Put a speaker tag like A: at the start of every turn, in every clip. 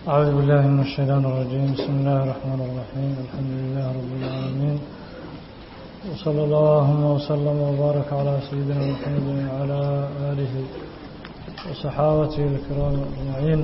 A: أعوذ بالله من الشيطان الرجيم بسم الله الرحمن الرحيم الحمد لله رب العالمين وصلى الله وسلم وبارك على سيدنا محمد وعلى آله وصحابته الكرام أجمعين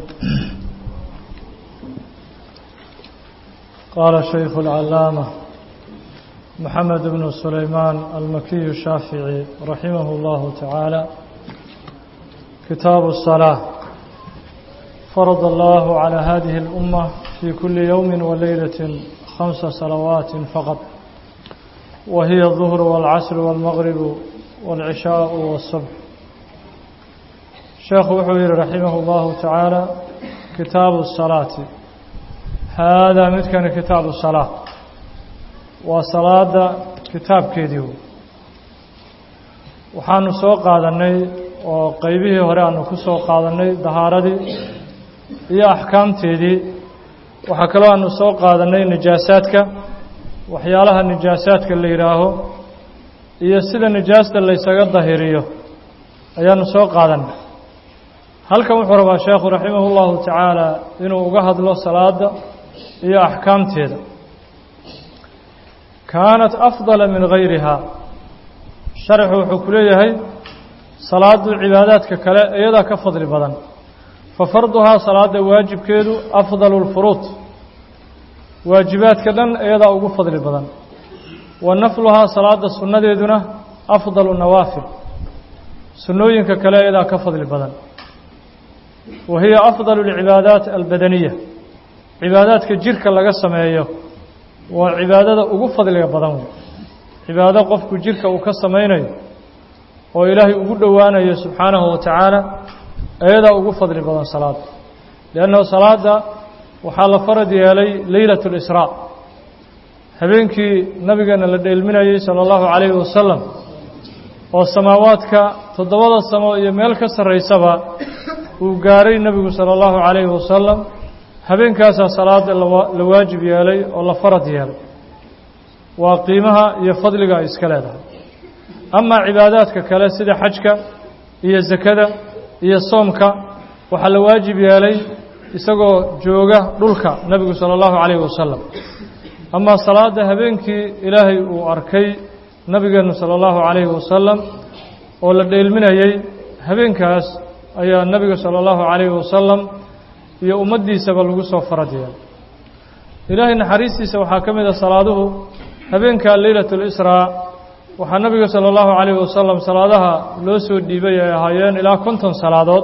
A: قال شيخ العلامة محمد بن سليمان المكي الشافعي رحمه الله تعالى كتاب الصلاة فرض الله على هذه الأمة في كل يوم وليلة خمس صلوات فقط وهي الظهر والعصر والمغرب والعشاء والصبح شيخ وحوير رحمه الله تعالى كتاب الصلاة هذا متكن كتاب الصلاة وصلاة كتاب كيديو waxaanu soo qaadanay oo qaybihii hore aanu ku soo qaadanay dahaaradii iyo axkaamteedii waxaa kaloo aanu soo qaadanay nijaasaadka waxyaalaha nijaasaadka la yidhaaho iyo sida nijaasta laysaga dahiriyo ayaanu soo qaadanay halkan wuxuu rabaa sheekhu raximah ullahu tacaala inuu uga hadlo salaada iyo axkaamteeda kaanat afdala min gayriha sharxu wuxuu ku leeyahay salaadu cibaadaadka kale iyadaa ka fadli badan fa farduhaa salaada waajibkeedu afdalu lfuruud waajibaadka dhan iyadaa ugu fadli badan wa nafluhaa salaada sunnadeeduna afdalu nawaafil sunnooyinka kale iyadaa ka fadli badan wa hiya afdalu lcibaadaat albadaniya cibaadaadka jirka laga sameeyo waa cibaadada ugu fadliga badan wey cibaado qofku jirka uu ka samaynayo oo ilaahay ugu dhowaanayo subxaanahu wa tacaala iyadaa ugu fadli badan salaada liannahu salaada waxaa la farad yeelay leylat اlisraa habeenkii nabigeena la dheelminayey sala allahu calayhi wasalam oo samaawaadka toddobada samo iyo meel ka sarraysaba uu gaaray nebigu sala allahu calayhi wasalam habeenkaasaa salaada la waajib yeelay oo la farad yeelay waa qiimaha iyo fadliga ay iska leedahay amaa cibaadaadka kale sida xajka iyo sakada iyo soomka waxaa la waajib yeelay isagoo jooga dhulka nebigu sala allahu calayhi wasalam amaa salaada habeenkii ilaahay uu arkay nebigeennu sala allahu calayhi wasalam oo la dheelminayey habeenkaas ayaa nebiga sala allahu calayhi wasalam iyo ummaddiisaba lagu soo farad yeelay ilaahay naxariistiisa waxaa ka mid a salaaduhu habeenka leylat اlisraa waxaa nabiga salى اllahu عalayh wasalam salaadaha loo soo dhiibay ay ahaayeen ilaa konton salaadood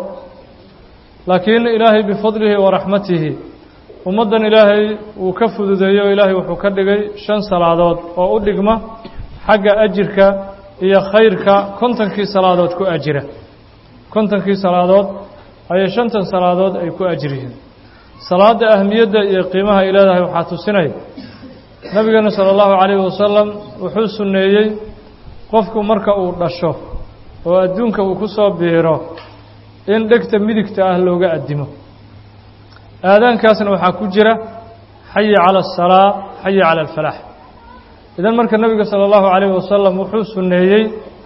A: laakiin ilaahay bifadlihi wa raxmatihi ummaddan ilaahay uu ka fududeeyo ilaahay wuxuu ka dhigay shan salaadood oo u dhigma xagga ajirka iyo khayrka kontonkii salaadood ku ajira kontonkii salaadood ayay shantan salaadood ay ku ajir yihiin salaada ahmiyadda iyo qiimaha ay leedahay waxaa tusinaya nabigeena sala allahu calayhi wasalam wuxuu sunneeyey qofku marka uu dhasho oo adduunka uu ku soo biiro in dhegta midigta ah looga addimo aadaankaasna waxaa ku jira xayi cala asalaa xayi cala alfalaax idan marka nebiga sala allahu calayhi wasalam wuxuu sunneeyey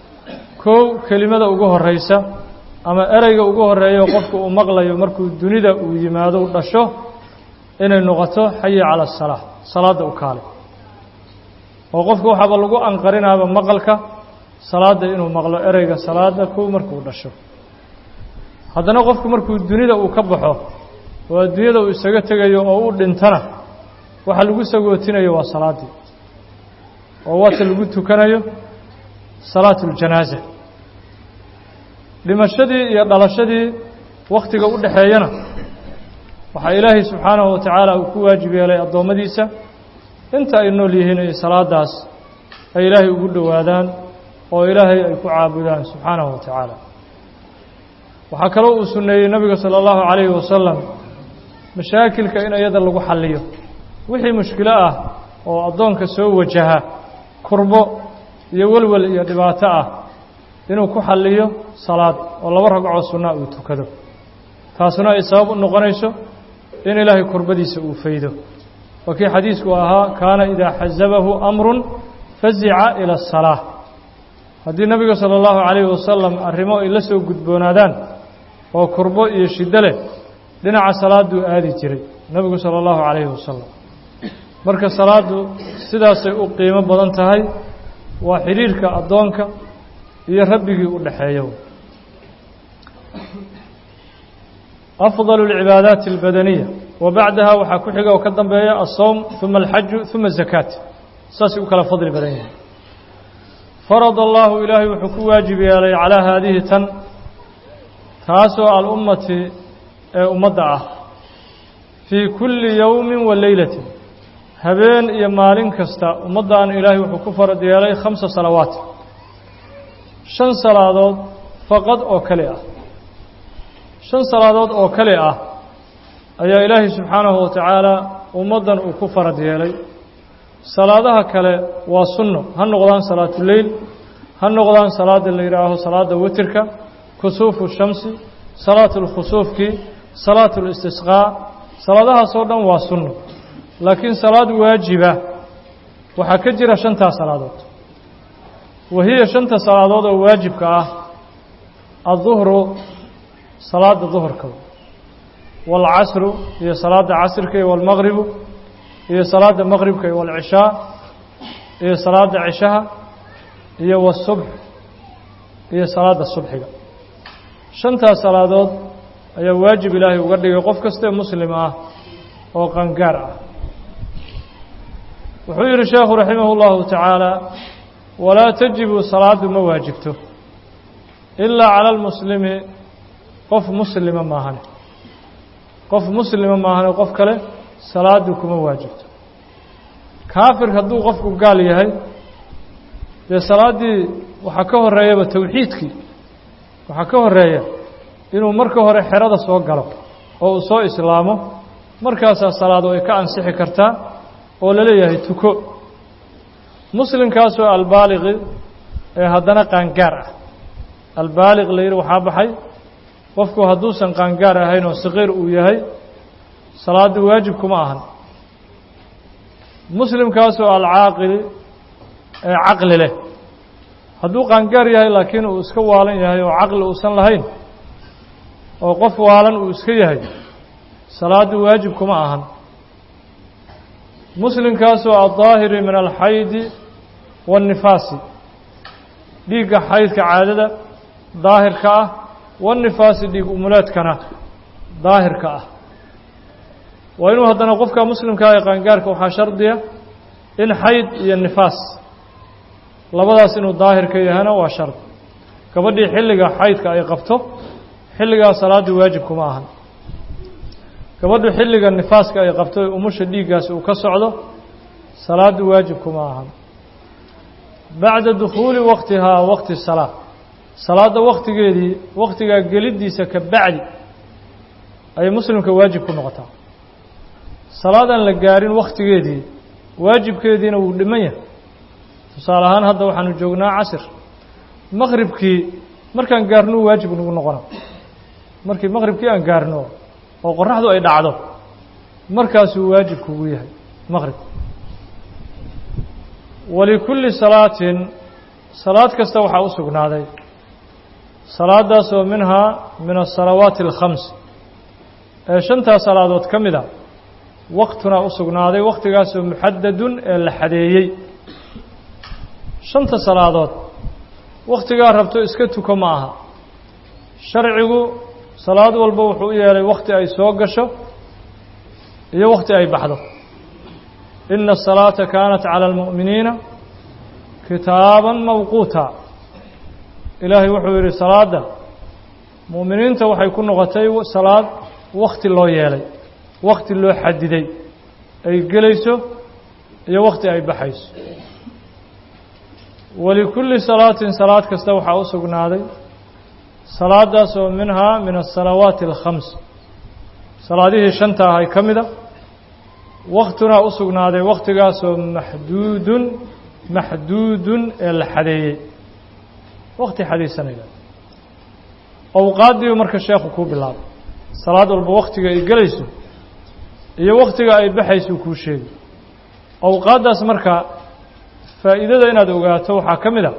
A: kow kelimada ugu horraysa ama ereyga ugu horreeya qofku uu maqlayo markuu dunida uu yimaado u dhasho inay noqoto xayi cala asalaa salaadda u kaale oo qofka waxaaba lagu anqarinaaba maqalka salaadda inuu maqlo ereyga salaadda kow markuu dhasho haddana qofku markuu dunida uu ka baxo oo adduunyada uu isaga tegayo oo u dhintana waxa lagu sagootinayo waa salaaddii oo waata lagu tukanayo salaatu uljanaaza dhimashadii iyo dhalashadii wakhtiga u dhexeeyana waxaa ilaahay subxaanahu wa tacaala uu ku waajib yeelay addoommadiisa inta ay nool yihiin ay salaadaas ay ilaahay ugu dhowaadaan oo ilaahay ay ku caabudaan subxaanahu wa tacaala waxaa kaloo uu sunneeyey nebiga sala allahu calayhi wasalam mashaakilka in iyada lagu xalliyo wixii mushkilo ah oo addoonka soo wajaha kurbo iyo welwel iyo dhibaato ah inuu ku xalliyo salaad oo laba ragcoo sunnaa uu tukado taasuna ay sabab u noqonayso in ilaahay kurbadiisa uu faydo waa kii xadiisku ahaa kaana idaa xasabahu amrun fazica ila asalaa haddii nebiga sala allahu calayhi wasalam arrimo ay la soo gudboonaadaan oo kurbo iyo shiddo leh dhinaca salaaduu aadi jiray nebigu sala allahu calayhi wasalam marka salaaddu sidaasay u qiimo badan tahay waa xidhiirka addoonka iyo rabbigii u dhexeeyo afdalu alcibaadaati albadaniya wa bacdaha waxaa ku xiga oo ka dambeeya alsowm uma alxaju uma azakaat saasay u kala fadli badan yihin farada allahu ilaahay wuxuu ku waajib yeelay calaa haadihi tan taasoo alummati ee ummadda ah fii kulli yowmin wa leylatin habeen iyo maalin kasta ummaddan ilaahay wuxuu ku farad yeelay khamsa salawaat shan salaadood faqad oo kale ah shan salaadood oo kale ah ayaa ilaahay subxaanahu wa tacaala ummaddan uu ku farad yeelay salaadaha kale waa sunno ha noqdaan salaatuleyl ha noqdaan salaada la yidhaaho salaada witirka kusuufu shamsi salaatu lkhusuufkii salaatu listisqaa salaadahaasoo dhan waa sunno laakiin salaad waajiba waxaa ka jira shantaa salaadood wa hiya shanta salaadood oo waajibka ah adduhru salaada duhurka waalcasru iyo salaada casrka iyo waalmaqribu iyo salaada maqribka iyo waalcishaa iyo salaada cishaha iyo wasubx iyo salaada subxiga shantaas salaadood ayaa waajib ilaahay uga dhigay qof kastae muslim ah oo qangaar ah wuxuu yidhi sheekhu raximah اllahu tacaala walaa tajibu salaadu ma waajibto ilaa cala almuslimi qof muslima maahane qof muslima maahane qof kale salaadu kuma waajibto kaafir hadduu qofku gaal yahay dee salaaddii waxaa ka horeeyaba towxiidkii waxaa ka horeeya inuu marka hore xerada soo galo oo uu soo islaamo markaasaa salaadu ay ka ansixi kartaa oo la leeyahay tuko muslimkaasoo albaaliqi ee haddana qaangaar ah albaaliq la yidhi waxaa baxay qofku hadduusan qaangaar ahayn oo saqiir uu yahay salaaddu waajib kuma ahan muslimkaasoo alcaaqili ee caqli leh hadduu qaangaar yahay laakiin uu iska waalan yahay oo caqli uusan lahayn oo qof waalan uu iska yahay salaaddu waajib kuma ahan muslimkaasoo addaahiri min alxaydi waannifaasi dhiigga xaydka caadada daahirka ah waannifaasi dhiig umuleedkana daahirka ah waa inuu haddana qofka muslimkaa ee qaangaarka waxaa shardiya in xayd iyo nifaas labadaas inuu daahirka yahana waa shard gabadhii xilliga xaydka ay qabto xilligaa salaaddu waajib kuma ahan gabadhu xilliga nifaaska ay qabto ee umusha dhiiggaasi uu ka socdo salaaddu waajib kuma ahan bacda dukhuuli waqtihaa waqti salaa salaadda waktigeedii waktigaa geliddiisa ka bacdi ayay muslimka waajib ku noqotaa salaadaan la gaarin wakhtigeedii waajibkeediina wuu dhiman yahay tusaale ahaan hadda waxaanu joognaa casir maqribkii markaan gaarnuu waajib nagu noqona markii maqribkii aan gaarno oo qoraxdu ay dhacdo markaasuu waajib kugu yahay maqrib walikulli salaatin salaad kasta waxaa u sugnaaday salaadaasoo minhaa min asalawaati alkhams ee shantaa salaadood ka mid a waktunaa u sugnaaday wakhtigaasoo muxadadun ee la xadeeyey shanta salaadood wakhtigaa rabto iska tuko ma aha sharcigu salaad walba wuxuu u yeelay wakhti ay soo gasho iyo wakhti ay baxdo ina الsalaata kaanat calى اlmu'miniina kitaaban mawquuta ilaahay wuxuu yidhi salaadda mu'miniinta waxay ku noqotay salaad wakhti loo yeelay wakhti loo xadiday ay gelayso iyo wakhti ay baxayso walikulli salaatin salaad kasta waxaa u sugnaaday salaadaas oo minhaa min asalawaati alkhams salaadihii shanta ahay ka mida waktunaa u sugnaaday wakhtigaasoo maxduudun maxduudun ee la xadeeyey wakti xadaysanaya awqaaddii marka sheekhu kuu bilaabay salaad walba wakhtiga ay gelayso iyo wakhtiga ay baxayso kuu sheegi awqaaddaas marka faa'iidada inaad ogaato waxaa ka mid a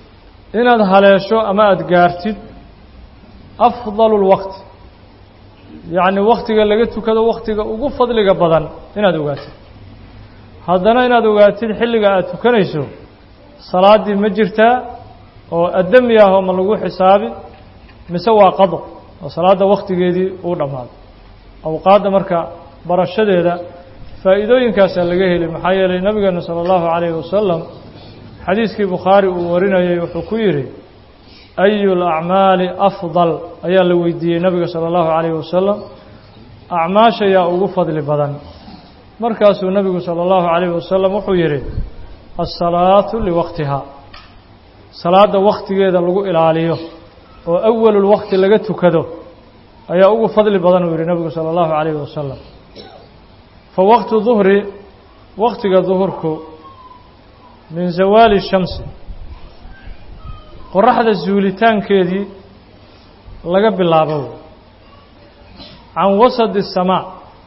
A: inaad haleesho ama aada gaartid afdalu lwaqti yacni wakhtiga laga tukado wakhtiga ugu fadliga badan inaad ogaatid haddana inaad ogaatid xilliga aad tukanayso salaaddii ma jirtaa oo addami ah oo ma lagu xisaabi mise waa qado oo salaadda wakhtigeedii uu dhammaaday awqaadda marka barashadeeda faa'iidooyinkaasaa laga heli maxaa yeelay nabigeena sala allahu calayhi wasalam xadiiskii bukhaari uu warinayay wuxuu ku yidhi ayu lacmaali afdal ayaa la weydiiyey nabiga sala allahu calayhi wasalam acmaasha yaa ugu fadli badan markaasuu nabigu sala allahu calayhi wasalam wuxuu yidhi alsalaatu liwaqtiha salaadda wakhtigeeda lagu ilaaliyo oo awalulwaqti laga tukado ayaa ugu fadli badan uu yidhi nabigu sala allahu calayhi wasalam fa waqtu duhri wakhtiga duhurku min zawaali shamsi qoraxda zuulitaankeedii laga bilaabo can wasadi الsamaa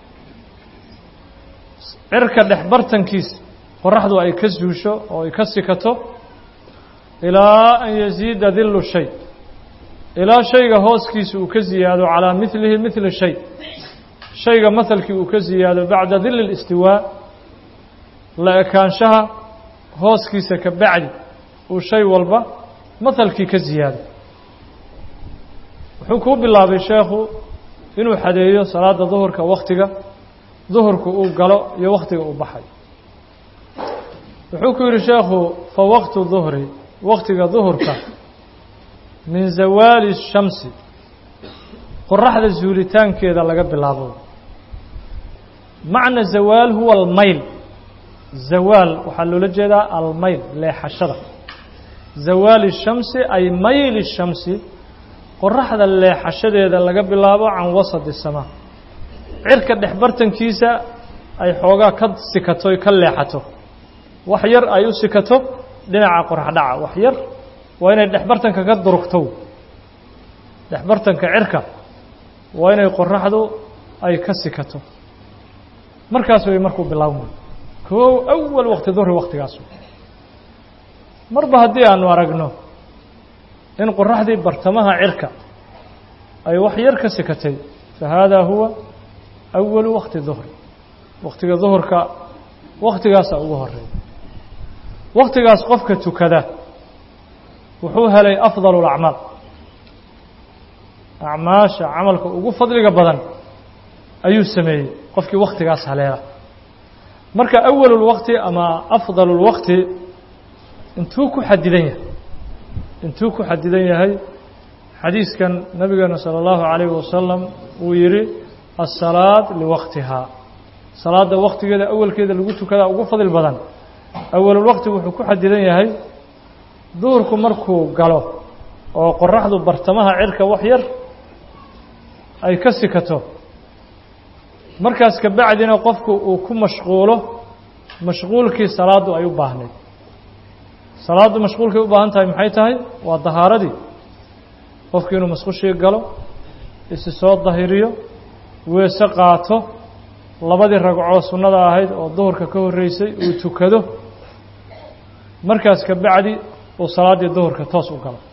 A: cirka dhex bartankiisa qoraxdu ay ka zuusho oo ay ka sikato ilaa an yasiida dillu shay ilaa shayga hooskiisa uu ka ziyaado calaa milihi mili shay shayga mahalkii uu ka ziyaado bacda dili اlistiwaa la ekaanshaha hooskiisa ka bacdi uu shay walba mahalkii ka ziyaado wuxuu kuu bilaabay sheekhu inuu xadeeyo salaada duhurka wakhtiga duhurku uu galo iyo wakhtiga uu baxay wuxuu ku yidhi sheekhu fa waqtu duhri wakhtiga duhurka min zawaali shamsi qoraxda zuulitaankeeda laga bilaabo macna zawaal huwa almayl zawaal waxaa loola jeedaa almayl leexashada zawaali shamsi ay mayli shamsi qoraxda leexashadeeda laga bilaabo can wasadi samaa cirka dhex bartankiisa ay xoogaa ka sikato ka leexato wax yar ay u sikato dhinaca qorax dhaca wax yar waa inay dhexbartanka ka durugto dhexbartanka cirka waa inay qoraxdu ay ka sikato markaas way markuu bilaabmay koow awal waqti duhri waktigaas marba haddii aanu aragno in qoraxdii bartamaha cirka ay wax yar ka sikatay fa haadaa huwa awalu wakti duhri waktiga duhurka waktigaasaa ugu horeeya waktigaas qofka tukada wuxuu helay afdalu lacmaal acmaasha camalka ugu fadliga badan ayuu sameeyey qofkii waktigaas haleela marka awalulwakti ama afdalulwakti intuu ku xadidan yahay intuu ku xadidan yahay xadiiskan nabigeena salى اllahu عalayه wasalam uu yihi asalaad liwaktihaa salaada waktigeeda awalkeeda lagu tukadaa ugu fadl badan awalulwakti wuxuu ku xadidan yahay duurku markuu galo oo qoraxdu bartamaha cirka wax yar ay ka sikato markaas ka bacdina qofku uu ku mashquulo mashquulkii salaaddu ay u baahnayd salaaddu mashquulkay u baahan tahay maxay tahay waa dahaaradii qofku inuu masqushii galo isi soo dahiriyo weese qaato labadii ragcoo sunnada ahayd oo duhurka ka horreysay uu tukado markaas ka bacdi uu salaaddii duhurka toos u galo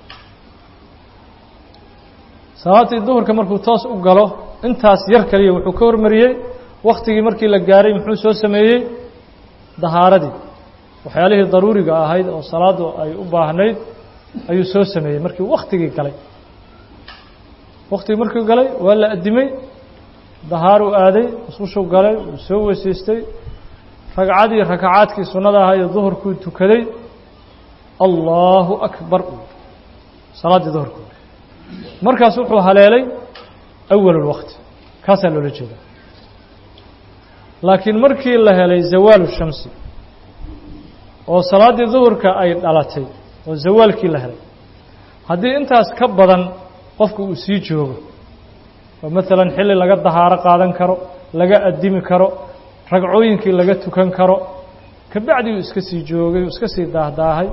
A: salaaddii duhurka markuu toos u galo intaas yar kaliya wuxuu ka hormariyey waktigii markii la gaaray muxuu soo sameeyey dahaaradii waxyaalihii daruuriga ahayd oo salaaddu ay u baahnayd ayuu soo sameeyey markii waktigii galay waktigii markuu galay waa la addimay dahaaruu aaday musqushuu galay uu soo weysaystay ragcadii rakacaadkii sunnada ahayd ee duhurkuu tukaday allahu akbar salaaddii duhurku markaas wuxuu haleelay awalulwakti kaasaa loola jeeda laakiin markii la helay zawaalu shamsi oo salaaddii duhurka ay dhalatay oo zawaalkii la helay haddii intaas ka badan qofku uu sii joogo oo maalan xilli laga dahaaro qaadan karo laga addimi karo ragcooyinkii laga tukan karo kabacdi uu iska sii joogay uu iska sii daahdaahay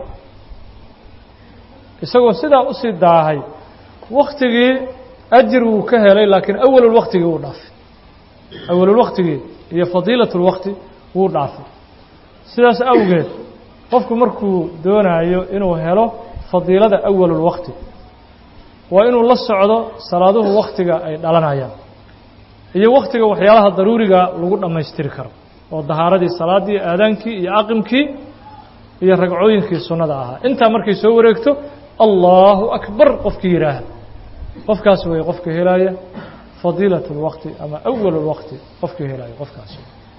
A: isagoo sidaa usii daahay waktigii ajir wuu ka helay laakiin awalulwaktigii wuu dhaafay awalulwaktigii iyo fadiilatulwakti wuu dhaafay sidaas awgeed qofku markuu doonayo inuu helo fadiilada awalulwakti waa inuu la socdo salaaduhu waktiga ay dhalanayaan iyo wakhtiga waxyaalaha daruuriga lagu dhammaystiri karo oo dahaaradii salaaddii aadaankii iyo aqimkii iyo ragcooyinkii sunnada ahaa intaa markay soo wareegto allahu akbar qofkii yidhaaha qofkaas weeye qofka helaaya fadiilat اlwaqti ama awal اlwaqti qofkii helaaya qofkaas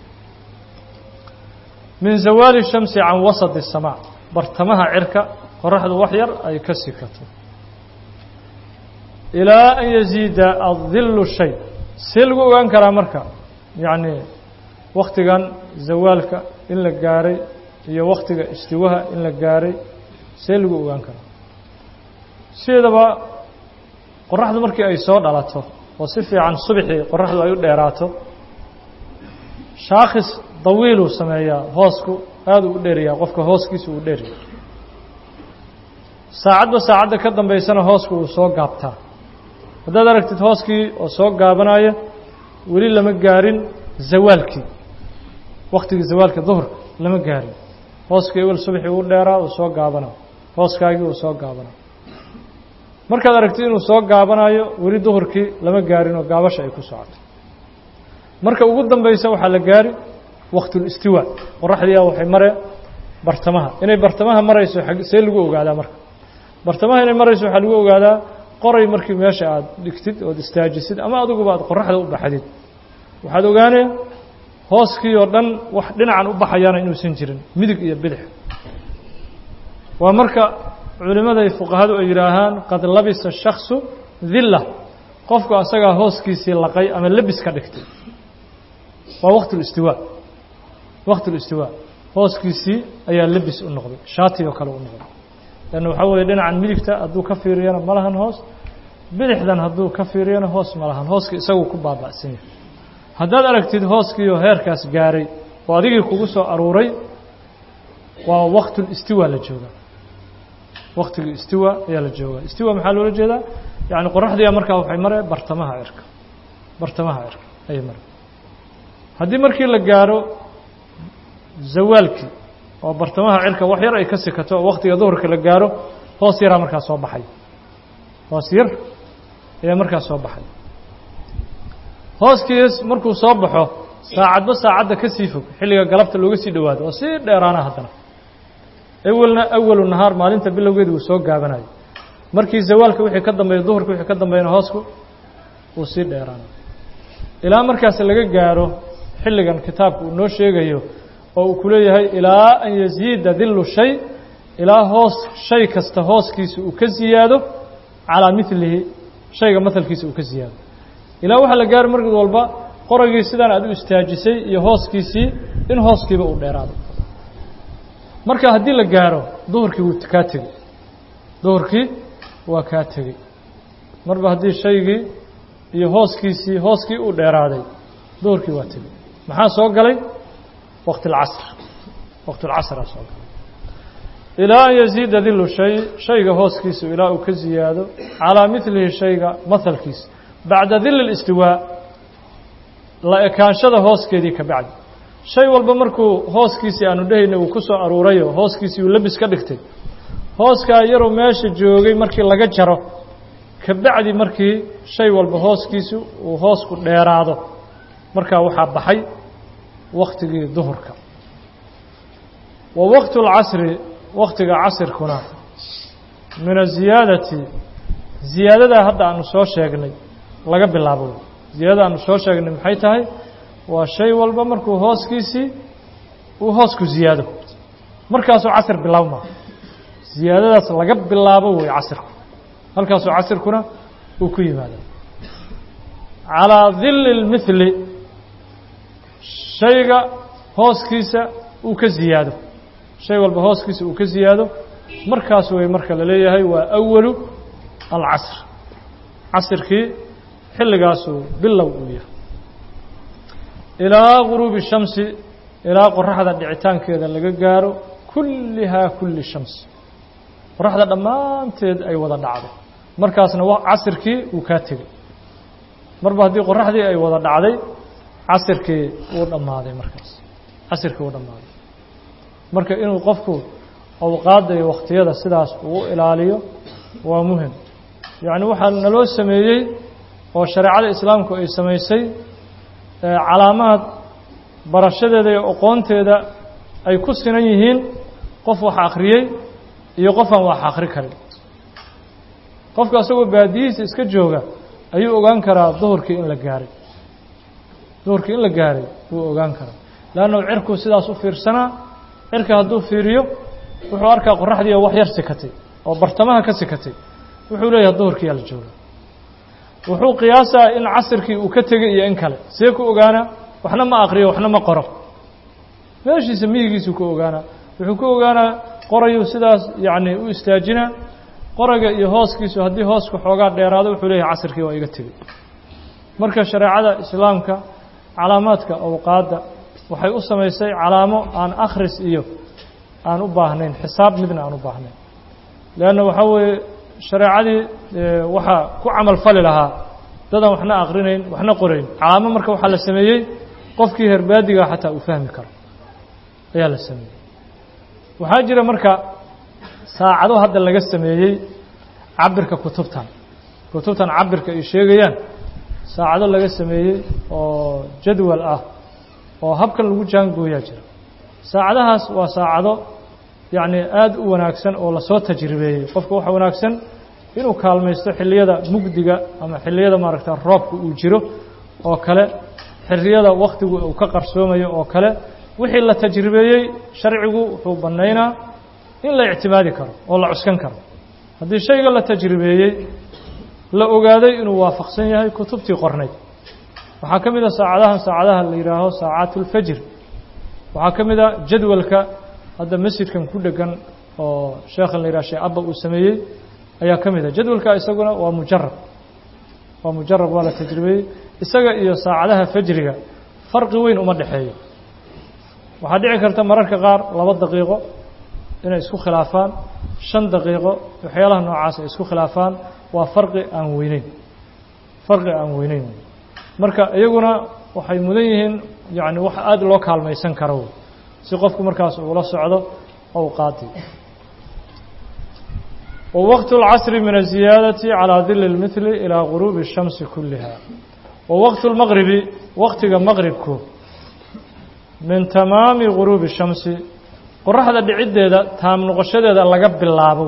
A: min zawaali الshamsi can wasط الsamaac bartamaha cirka qoraxdu wax yar ay ka sikato ilaa an yaziida adilu shay see lagu ogaan karaa marka yacni waktigan zawaalka in la gaaray iyo waktiga istiwaha in la gaaray see lagu ogaan karaa sideedaba qoraxdu markii ay soo dhalato oo si fiican subxii qoraxdu ay u dheeraato shaakhis dawiiluu sameeyaa hoosku aada u u dheeriyaa qofka hooskiisa uu dheeriya saacadba saacadda ka dambaysana hoosku uu soo gaabtaa haddaad aragtid hooskii oo soo gaabanaya weli lama gaarin zawaalkii waktigii zawaalka duhurka lama gaarin hooskii ewel subaxii uu dheeraa uu soo gaabanaa hooskaagii uu soo gaabanaa markaad aragtid inuu soo gaabanayo weli duhurkii lama gaarin oo gaabasha ay ku socoto marka ugu dambaysa waxaa la gaari waktulistiwaa qoraxdiia waxay maree bartamaha inay bartamaha marayso see lagu ogaadaa marka bartamaha inay marayso waxaa lagu ogaadaa qoray markii meesha aada dhigtid ood istaajisid ama adiguba aad qoraxda u baxdid waxaad ogaanaya hooskii oo dhan wax dhinacan u baxayaana inuusan jirin midig iyo bidix waa marka culimmada fuqahadu ay yidhaahaan qad labisa shaksu dilla qofku asagaa hooskiisii laqay ama lebis ka dhigtay waa waktulistiwaa waktulistiwaa hooskiisii ayaa lebis u noqday shaati oo kale u noqday lanna waxaa weeye dhinacan midigta hadduu ka fiiriyana ma lahan hoos bidixdan hadduu ka fiiriyana hoos ma lahan hooska isagu ku baaba'san yahay haddaad aragtid hooskiioo heerkaas gaaray oo adigii kugu soo aruuray waa waktulistiwa la joogaa waktigii istiwa ayaa la joogaa istiwa maxaa loola jeedaa yacni qoraxdiia markaa waxay maree bartamaha cirka bartamaha cirka ayay mare haddii markii la gaaro zawaalkii oo bartamaha cirka wax yar ay ka sikato oo waktiga duhurka la gaaro hoos yaraa markaa soo baxay hoos yar ayaa markaa soo baxay hooskiis markuu soo baxo saacadba saacadda ka sii fog xilliga galabta looga sii dhowaado oo sii dheeraana haddana awelna awalu nahaar maalinta bilowgeeda uu soo gaabanayo markii zawaalka wixii ka dambeeya duhurka wixii ka dambeeyana hoosku uu sii dheeraana ilaa markaas laga gaaro xilligan kitaabka uu noo sheegayo oo uu ku leeyahay ilaa an yaziida dillu shay ilaa hoos shay kasta hooskiisa uu ka ziyaado calaa milihi shayga mahalkiisa uu ka ziyaado ilaa waxaa la gaari markid walba qoragii sidaan aad u istaajisay iyo hooskiisii in hooskiiba uu dheeraado marka haddii la gaaro duhurkii wuu kaa tegey duhurkii waa kaa tegey marba haddii shaygii iyo hooskiisii hooskii uu dheeraaday duhurkii waa tegey maxaa soo galay waqti اlcasr waqti اlcasraa soo galay ilaa an yaziida dilu shay shayga hooskiisu ilaa uu ka ziyaado calaa milihi shayga mahalkiisa bacda dili اlistiwaa la ekaanshada hooskeedii ka bacdi shay walba markuu hooskiisii aanu dhehayna uu ku soo aruurayo hooskiisii uu labis ka dhigtay hooskaa yaruu meesha joogay markii laga jaro ka bacdi markii shay walba hooskiisu uu hoosku dheeraado markaa waxaa baxay waktigii duhurka wa waqtu اlcasri waktiga casirkuna min aziyaadati ziyaadadaa hadda aanu soo sheegnay laga bilaabo ziyaadada aanu soo sheegnay maxay tahay waa shay walba markuu hooskiisii uu hoosku ziyaado markaasuu casir bilaabma ziyaadadaas laga bilaabo wey casirku halkaasuu casirkuna uu ku yimaada calىa dili اlmithli shayga hooskiisa uu ka ziyaado shay walba hooskiisa uu ka ziyaado markaas wey marka la leeyahay waa awalu alcasr casirkii xilligaasuu bilow uu yahay ilaa guruubi shamsi ilaa qoraxda dhicitaankeeda laga gaaro kullihaa kulli shams qoraxda dhammaanteed ay wada dhacdo markaasna casirkii uu kaa tegey marba haddii qoraxdii ay wada dhacday casirkii wuu dhammaaday markaas casirkii wuu dhammaaday marka inuu qofku awqaadda iyo wakhtiyada sidaas uu ilaaliyo waa muhim yacni waxaa naloo sameeyey oo shareecada islaamku ay samaysay calaamaad barashadeeda iyo aqoonteeda ay ku sinan yihiin qof wax akhriyey iyo qof aan wax akhri karin qofka asagoo baadiyihiisa iska jooga ayuu ogaan karaa duhurkii in la gaaray duhurkii in la gaaray wuu ogaan karaa leannu cirkuu sidaas u fiirsanaa cirka hadduu fiiriyo wuxuu arkaa qoraxdii oo wax yar sikatay oo bartamaha ka sikatay wuxuu leeyahay duhurkiiyaa la jooga wuxuu qiyaasaa in casirkii uu ka tegay iyo in kale see ku ogaanaa waxna ma aqriyo waxna ma qoro meeshiisa miyigiisuu ku ogaanaa wuxuu ku ogaanaa qorayuu sidaas yacni u istaajinaa qoraga iyo hooskiisu haddii hoosku xoogaa dheeraado wuxuu leeyahay casirkii waa iga tegey marka shareecada islaamka calaamaadka awqaadda waxay u samaysay calaamo aan akhris iyo aan u baahnayn xisaab midna aan u baahnayn leanna waxaa weeye shareecadii waxaa ku camal fali lahaa dadaan waxna akrinayn waxna qorayn calaamo marka waxaa la sameeyey qofkii herbaadiga xataa uu fahmi karo ayaa la sameeyey waxaa jira marka saacado hadda laga sameeyey cabirka kutubtan kutubtan cabirka ay sheegayaan saacado laga sameeyey oo jadwal ah oo habkan lagu jaangooyaa jira saacadahaas waa saacado yacni aada u wanaagsan oo lasoo tajribeeyey qofka waxa wanaagsan inuu kaalmaysto xilliyada mugdiga ama xilliyada maaragta roobka uu jiro oo kale xilliyada wakhtigu uu ka qarsoomayo oo kale wixii la tajribeeyey sharcigu wuxuu bannaynaa in la ictimaadi karo oo la cuskan karo haddii shayga la tajribeeyey la ogaaday inuu waafaqsan yahay kutubtii qornayd waxaa ka mid a saacadahan saacadaha la yidhaaho saacaat ulfajr waxaa ka mid a jadwalka hadda masjidkan ku dhegan oo sheekhan la yidhaha sheekh abba uu sameeyey ayaa ka mid a jadwalka isaguna waa mujarab waa mujarab waa la tajribeeyey isaga iyo saacadaha fajriga farqi weyn uma dhexeeyo waxaa dhici karta mararka qaar laba daqiiqo inay isku khilaafaan shan daqiiqo waxyaalaha noocaas ay isku khilaafaan waa farqi aan weyneyn farqi aan weyneyn marka iyaguna waxay mudan yihiin yacni wax aada loo kaalmaysan karo si qofku markaas uula socdo awqaadii ووقت العصر من الزيادة على ظل المثل إلى غروب الشمس كلها ووقت المغرب وقت مغربك من تمام غروب الشمس قرحة دعيدة تام نقشدة لقب اللابو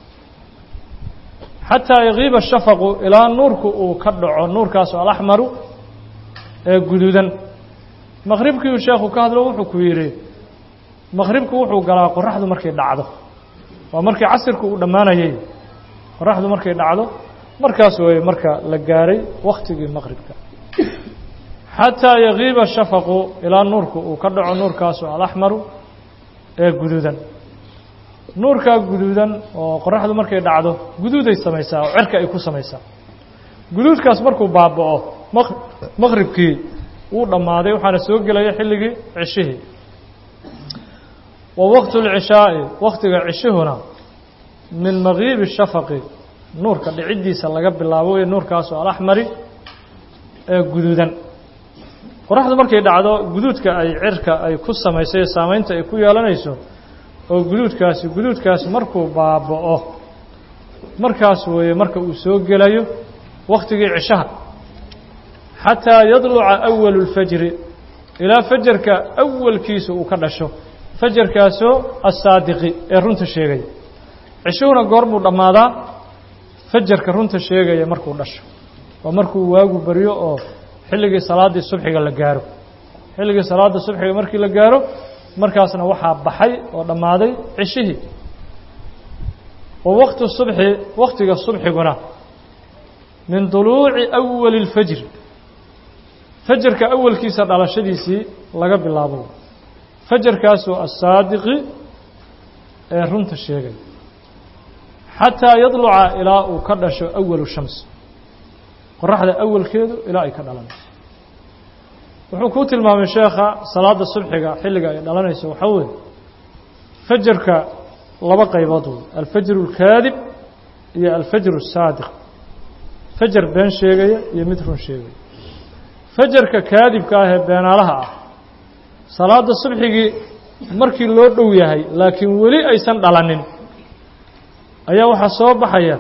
A: حتى يغيب الشفق إلى نورك وكدع النور كاس الأحمر قدودا مغربك يشاخ كهذا وحو كويري مغربك وحو قلا قرحة مركي دعده waa markii casirku uu dhammaanayay qoraxdu markay dhacdo markaas way marka la gaaray wakhtigii maqribka xataa yagiiba shafaqu ilaa nuurku uu ka dhaco nuurkaasu alaxmaru ee guduudan nuurkaa guduudan oo qoraxdu markay dhacdo guduuday samaysaa oo cerka ay ku samaysaa guduudkaas markuu baaba'o maqribkii wuu dhammaaday waxaana soo gelaya xilligii cishihii ووقت العشاء وقت عشهنا من مغيب الشفق نور كدعيديسا laga bilaabo ee nuurkaas oo al-ahmar ee guduudan qoraxdu markay dhacdo guduudka ay cirka ay ku samaysay saameynta ay ku yeelanayso oo guduudkaasi guduudkaasi markuu baabao markaas weeye marka uu soo gelayo waqtigii cishaha xataa yadluca أول الفجر ilaa fajarka awalkiisa uu ka dhasho fajarkaasoo asaadiqi ee runta sheegaya cishuhuna goor buu dhammaadaa fajarka runta sheegaya markuu dhasho waa markuu waagu baryo oo xilligii salaaddii subxiga la gaaro xilligii salaadda subxiga markii la gaaro markaasna waxaa baxay oo dhammaaday cishihii wa waqtu subxi waqtiga subxiguna min duluuci awali اlfajri fajarka awalkiisa dhalashadiisii laga bilaabo fajarkaasoo asaadiqi ee runta sheegay xataa yadluca ilaa uu ka dhasho awalu shams qoraxda awalkeedu ilaa ay ka dhalanayso wuxuu kuu tilmaamay sheekha salaada subxiga xilliga ay dhalanayso waxaa weeye fajarka laba qaybood wey alfajru اlkaadib iyo alfajru الsaadiq fajar been sheegaya iyo mid run sheegaya fajarka kaadibka ah ee beenaalaha ah salaada subxigii markii loo dhow yahay laakiin weli aysan dhalanin ayaa waxaa soo baxaya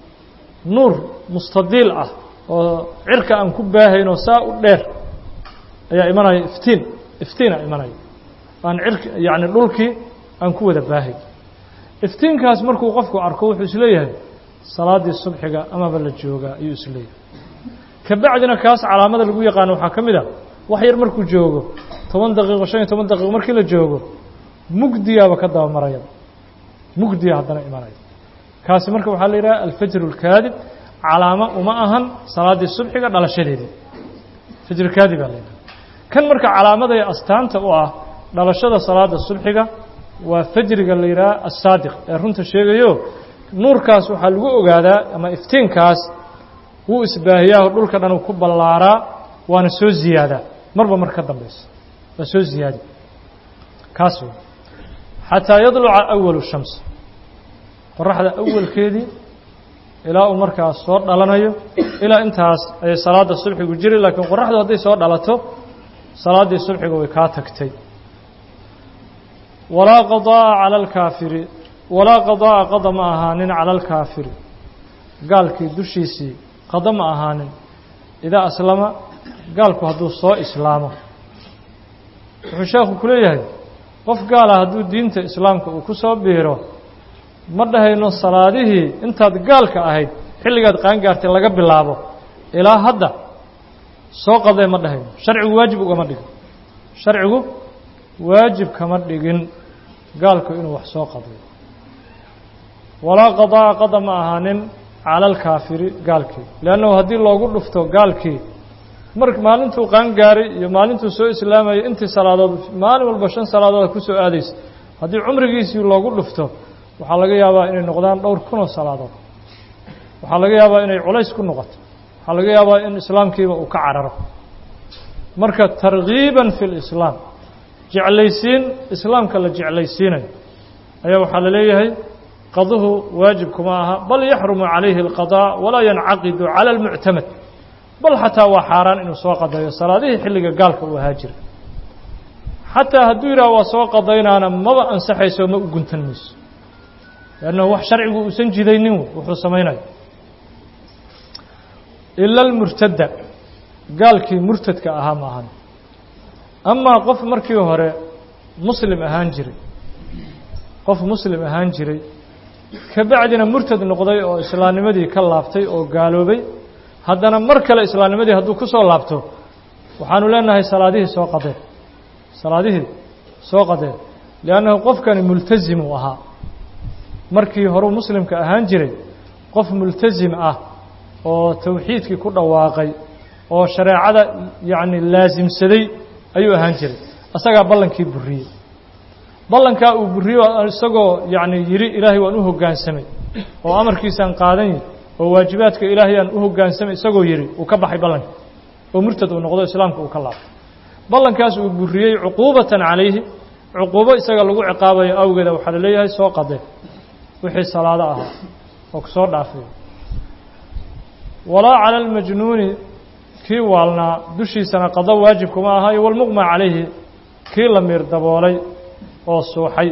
A: nuur mustadiil ah oo cirka aan ku baahayn oo saa u dheer ayaa imanaya iftiin iftiina imanaya aan cirki yacni dhulkii aan ku wada baahay iftiinkaas markuu qofku arko wuxuu isleeyahay salaaddii subxiga amaba la joogaa ayuu isleeyahay ka bacdina kaas calaamada lagu yaqaano waxaa ka mid a wax yar markuu joogo toban daqiiqo shan iyo toban daqiiqo markii la joogo mugdiyaaba ka dabamaraya mugdiya haddana imanaya kaasi marka waxaa la yidhaha alfajr اlkaadib calaamo uma ahan salaaddii subxiga dhalashadeedii fajr kaadib baa la yidhaha kan marka calaamaday astaanta u ah dhalashada salaada subxiga waa fajriga la yidhaha asaadiq ee runta sheegayo nuurkaas waxaa lagu ogaadaa ama iftiinkaas wuu isbaahiyaa oo dhulka dhan uu ku ballaaraa waana soo ziyaadaa marba mar ka dambaysa waa soo ziyaadi kaas wey xataa yadluca awalu shams qoraxda awalkeedii ilaa uu markaas soo dhalanayo ilaa intaas ayay salaadda subxigu jiri laakiin qoraxdu hadday soo dhalato salaaddii subxiga way kaa tagtay walaa qadaa'a cala alkaafiri walaa qadaa'a qada ma ahaanin cala alkaafiri gaalkii dushiisii qada ma ahaanin idaa aslama gaalku hadduu soo islaamo wuxuu sheekhu ku leeyahay qof gaala hadduu diinta islaamka uu ku soo biiro ma dhahayno salaadihii intaad gaalka ahayd xilligaad qaangaartay laga bilaabo ilaa hadda soo qadee ma dhahayno sharcigu waajib ugama dhigin sharcigu waajib kama dhigin gaalku inuu wax soo qadayo walaa qadaa'a qada ma ahaanin cala alkaafiri gaalkii leannahu haddii loogu dhufto gaalkii mar maalintuu qaangaaray iyo maalintuu soo islaamayay intii salaadood maalin walba shan salaadood ku soo aadaysa haddii cumrigiisii loogu dhufto waxaa laga yaabaa inay noqdaan dhowr kunoo salaadood waxaa laga yaabaa inay culays ku noqoto waxaa laga yaabaa in islaamkiiba uu ka cararo marka targiiban fi lislaam jeclaysiin islaamka la jeclaysiinayo ayaa waxaa la leeyahay qaduhu waajib kuma aha bal yaxrumu calayhi alqadaa walaa yancaqidu cala almuctamad bal xataa waa xaaraan inuu soo qadayo salaadihii xilliga gaalka uu ahaa jira xataa hadduu yidhaha waa soo qadaynaana maba ansaxayso ma u guntan mayso leannahu wax sharcigu uusan jidaynin wuxuu samaynayo ila almurtadda gaalkii murtadka ahaa ma ahan amaa qof markii hore muslim ahaan jiray qof muslim ahaan jiray ka bacdina murtad noqday oo islaamnimadii ka laabtay oo gaaloobay haddana mar kale islaamnimadii hadduu ku soo laabto waxaanu leenahay salaadihii soo qadeen salaadihii soo qadeen liannahu qofkani multasim uu ahaa markii horeu muslimka ahaan jiray qof multasim ah oo tawxiidkii ku dhawaaqay oo shareecada yacni laasimsaday ayuu ahaan jiray asagaa ballankii buriyey ballankaa uu buriyo isagoo yacni yidhi ilaahay waan u hoggaansamay oo amarkiisaan qaadan oo waajibaadka ilaahay aan u hoggaansamay isagoo yidhi uu ka baxay ballankii oo murtad uu noqdo islaamka uu ka laabtay ballankaas uu buriyey cuquubatan calayhi cuquubo isaga lagu ciqaabayo awgeeda waxaa la leeyahay soo qadee wixii salaado ahaa oo kusoo dhaafay walaa cala almajnuuni kii waalnaa dushiisana qado waajib kuma aha iyo walmuqma calayhi kii la miir daboolay oo suuxay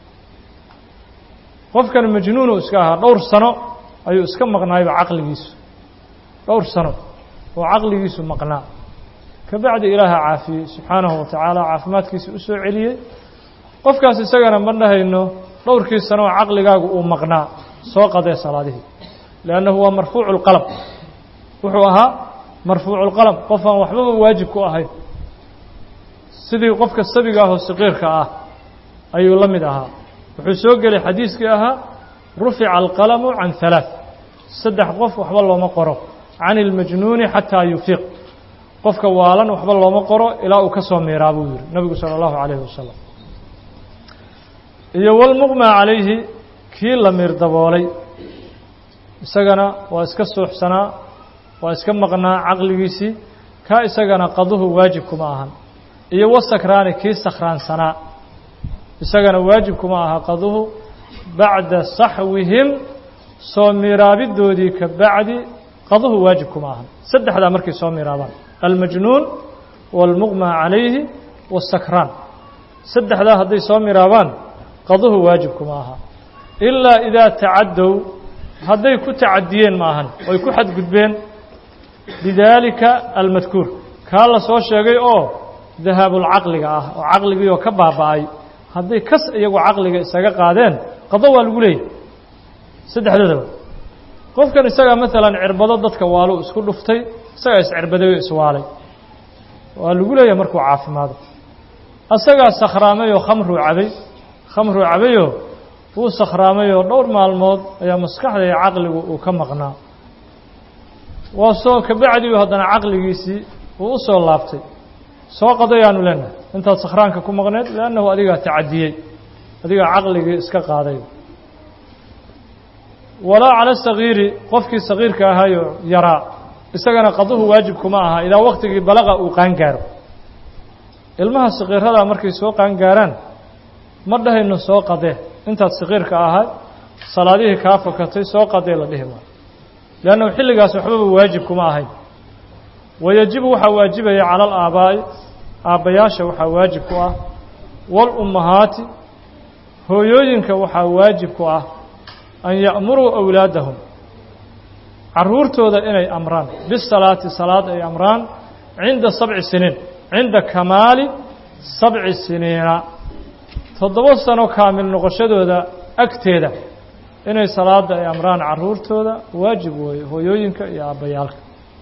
A: qofkan majnuunu iska ahaa dhowr sano ayuu iska maqnaayba caqligiisu dhowr sano oo caqligiisu maqnaa ka bacdi ilaaha caafiyey subxaanahu wa tacaala caafimaadkiisa u soo celiyey qofkaas isagana ma dhahayno dhowrkii sano oo caqligaagu uu maqnaa soo qadee salaadihii liannahu waa marfuucu lqalam wuxuu ahaa marfuucu lqalam qof aan waxbaba waajib ku ahayn sidii qofka sabiga ah oo saqiirka ah ayuu la mid ahaa wuxuu soo gelay xadiiskii ahaa rufica alqalamu can halaaث saddex qof waxba looma qoro can ilmajnuuni xataa yufiiq qofka waalan waxba looma qoro ilaa uu ka soo miiraa buu yihi nabigu salى اllahu عalayhi wasalam iyo walmuqma calayhi kii la miir daboolay isagana waa iska suuxsanaa waa iska maqnaa caqligiisii kaa isagana qaduhu waajib kuma ahan iyo wasakraani kii sakhraansanaa isagana waajib kuma aha qaduhu bacda saxwihim soo miiraabidoodii ka bacdi qaduhu waajib kuma ahan saddexdaa markay soo miiraabaan almajnuun waalmuqma calayhi wasakraan saddexdaa hadday soo miiraabaan qaduhu waajib kuma aha ilaa idaa tacaddow hadday ku tacadiyeen ma ahan oy ku xadgudbeen bidaalika almadkuur kaa la soo sheegay oo dahaabulcaqliga ah oo caqligiioo ka baaba'ay hadday kas iyagu caqliga isaga qaadeen qado waa lagu leeyahy saddexdoodaba qofkan isagaa maalan cirbado dadka waaluu isku dhuftay isagaa iscirbaday oo iswaalay waa lagu leeyahay markuu caafimaado asagaa sakhraamay oo khamruu cabay khamruu cabayoo wuu sakhraamay oo dhowr maalmood ayaa maskaxda iyo caqligu uu ka maqnaa waa soo kabacdiu haddana caqligiisii uu u soo laabtay soo qadayaanu leenahay intaad sakhraanka ku maqneed liannahu adigaa tacadiyey adigaa caqligii iska qaaday walaa cala sagiiri qofkii sagiirka ahayoo yaraa isagana qaduhu waajib kuma aha idaa waktigii balaqa uu qaangaaro ilmaha sakiiradaa markay soo qaangaaraan ma dhahayno soo qadee intaad sakiirka ahay salaadihii kaa fakatay soo qadee la dhihi maayo leannahu xilligaas waxbaba waajib kuma ahayn wayajibu waxaa waajibaya cala alaabaa'i aabbayaasha waxaa waajib ku ah waalummahaati hooyooyinka waxaa waajib ku ah an ya'muruu awlaadahum carruurtooda inay amraan bisalaati salaad ay amraan cinda sabci siniin cinda kamaali sabci siniina toddoba sano kaamil noqoshadooda agteeda inay salaada ay amraan carruurtooda waajib weeye hooyooyinka iyo aabbayaalka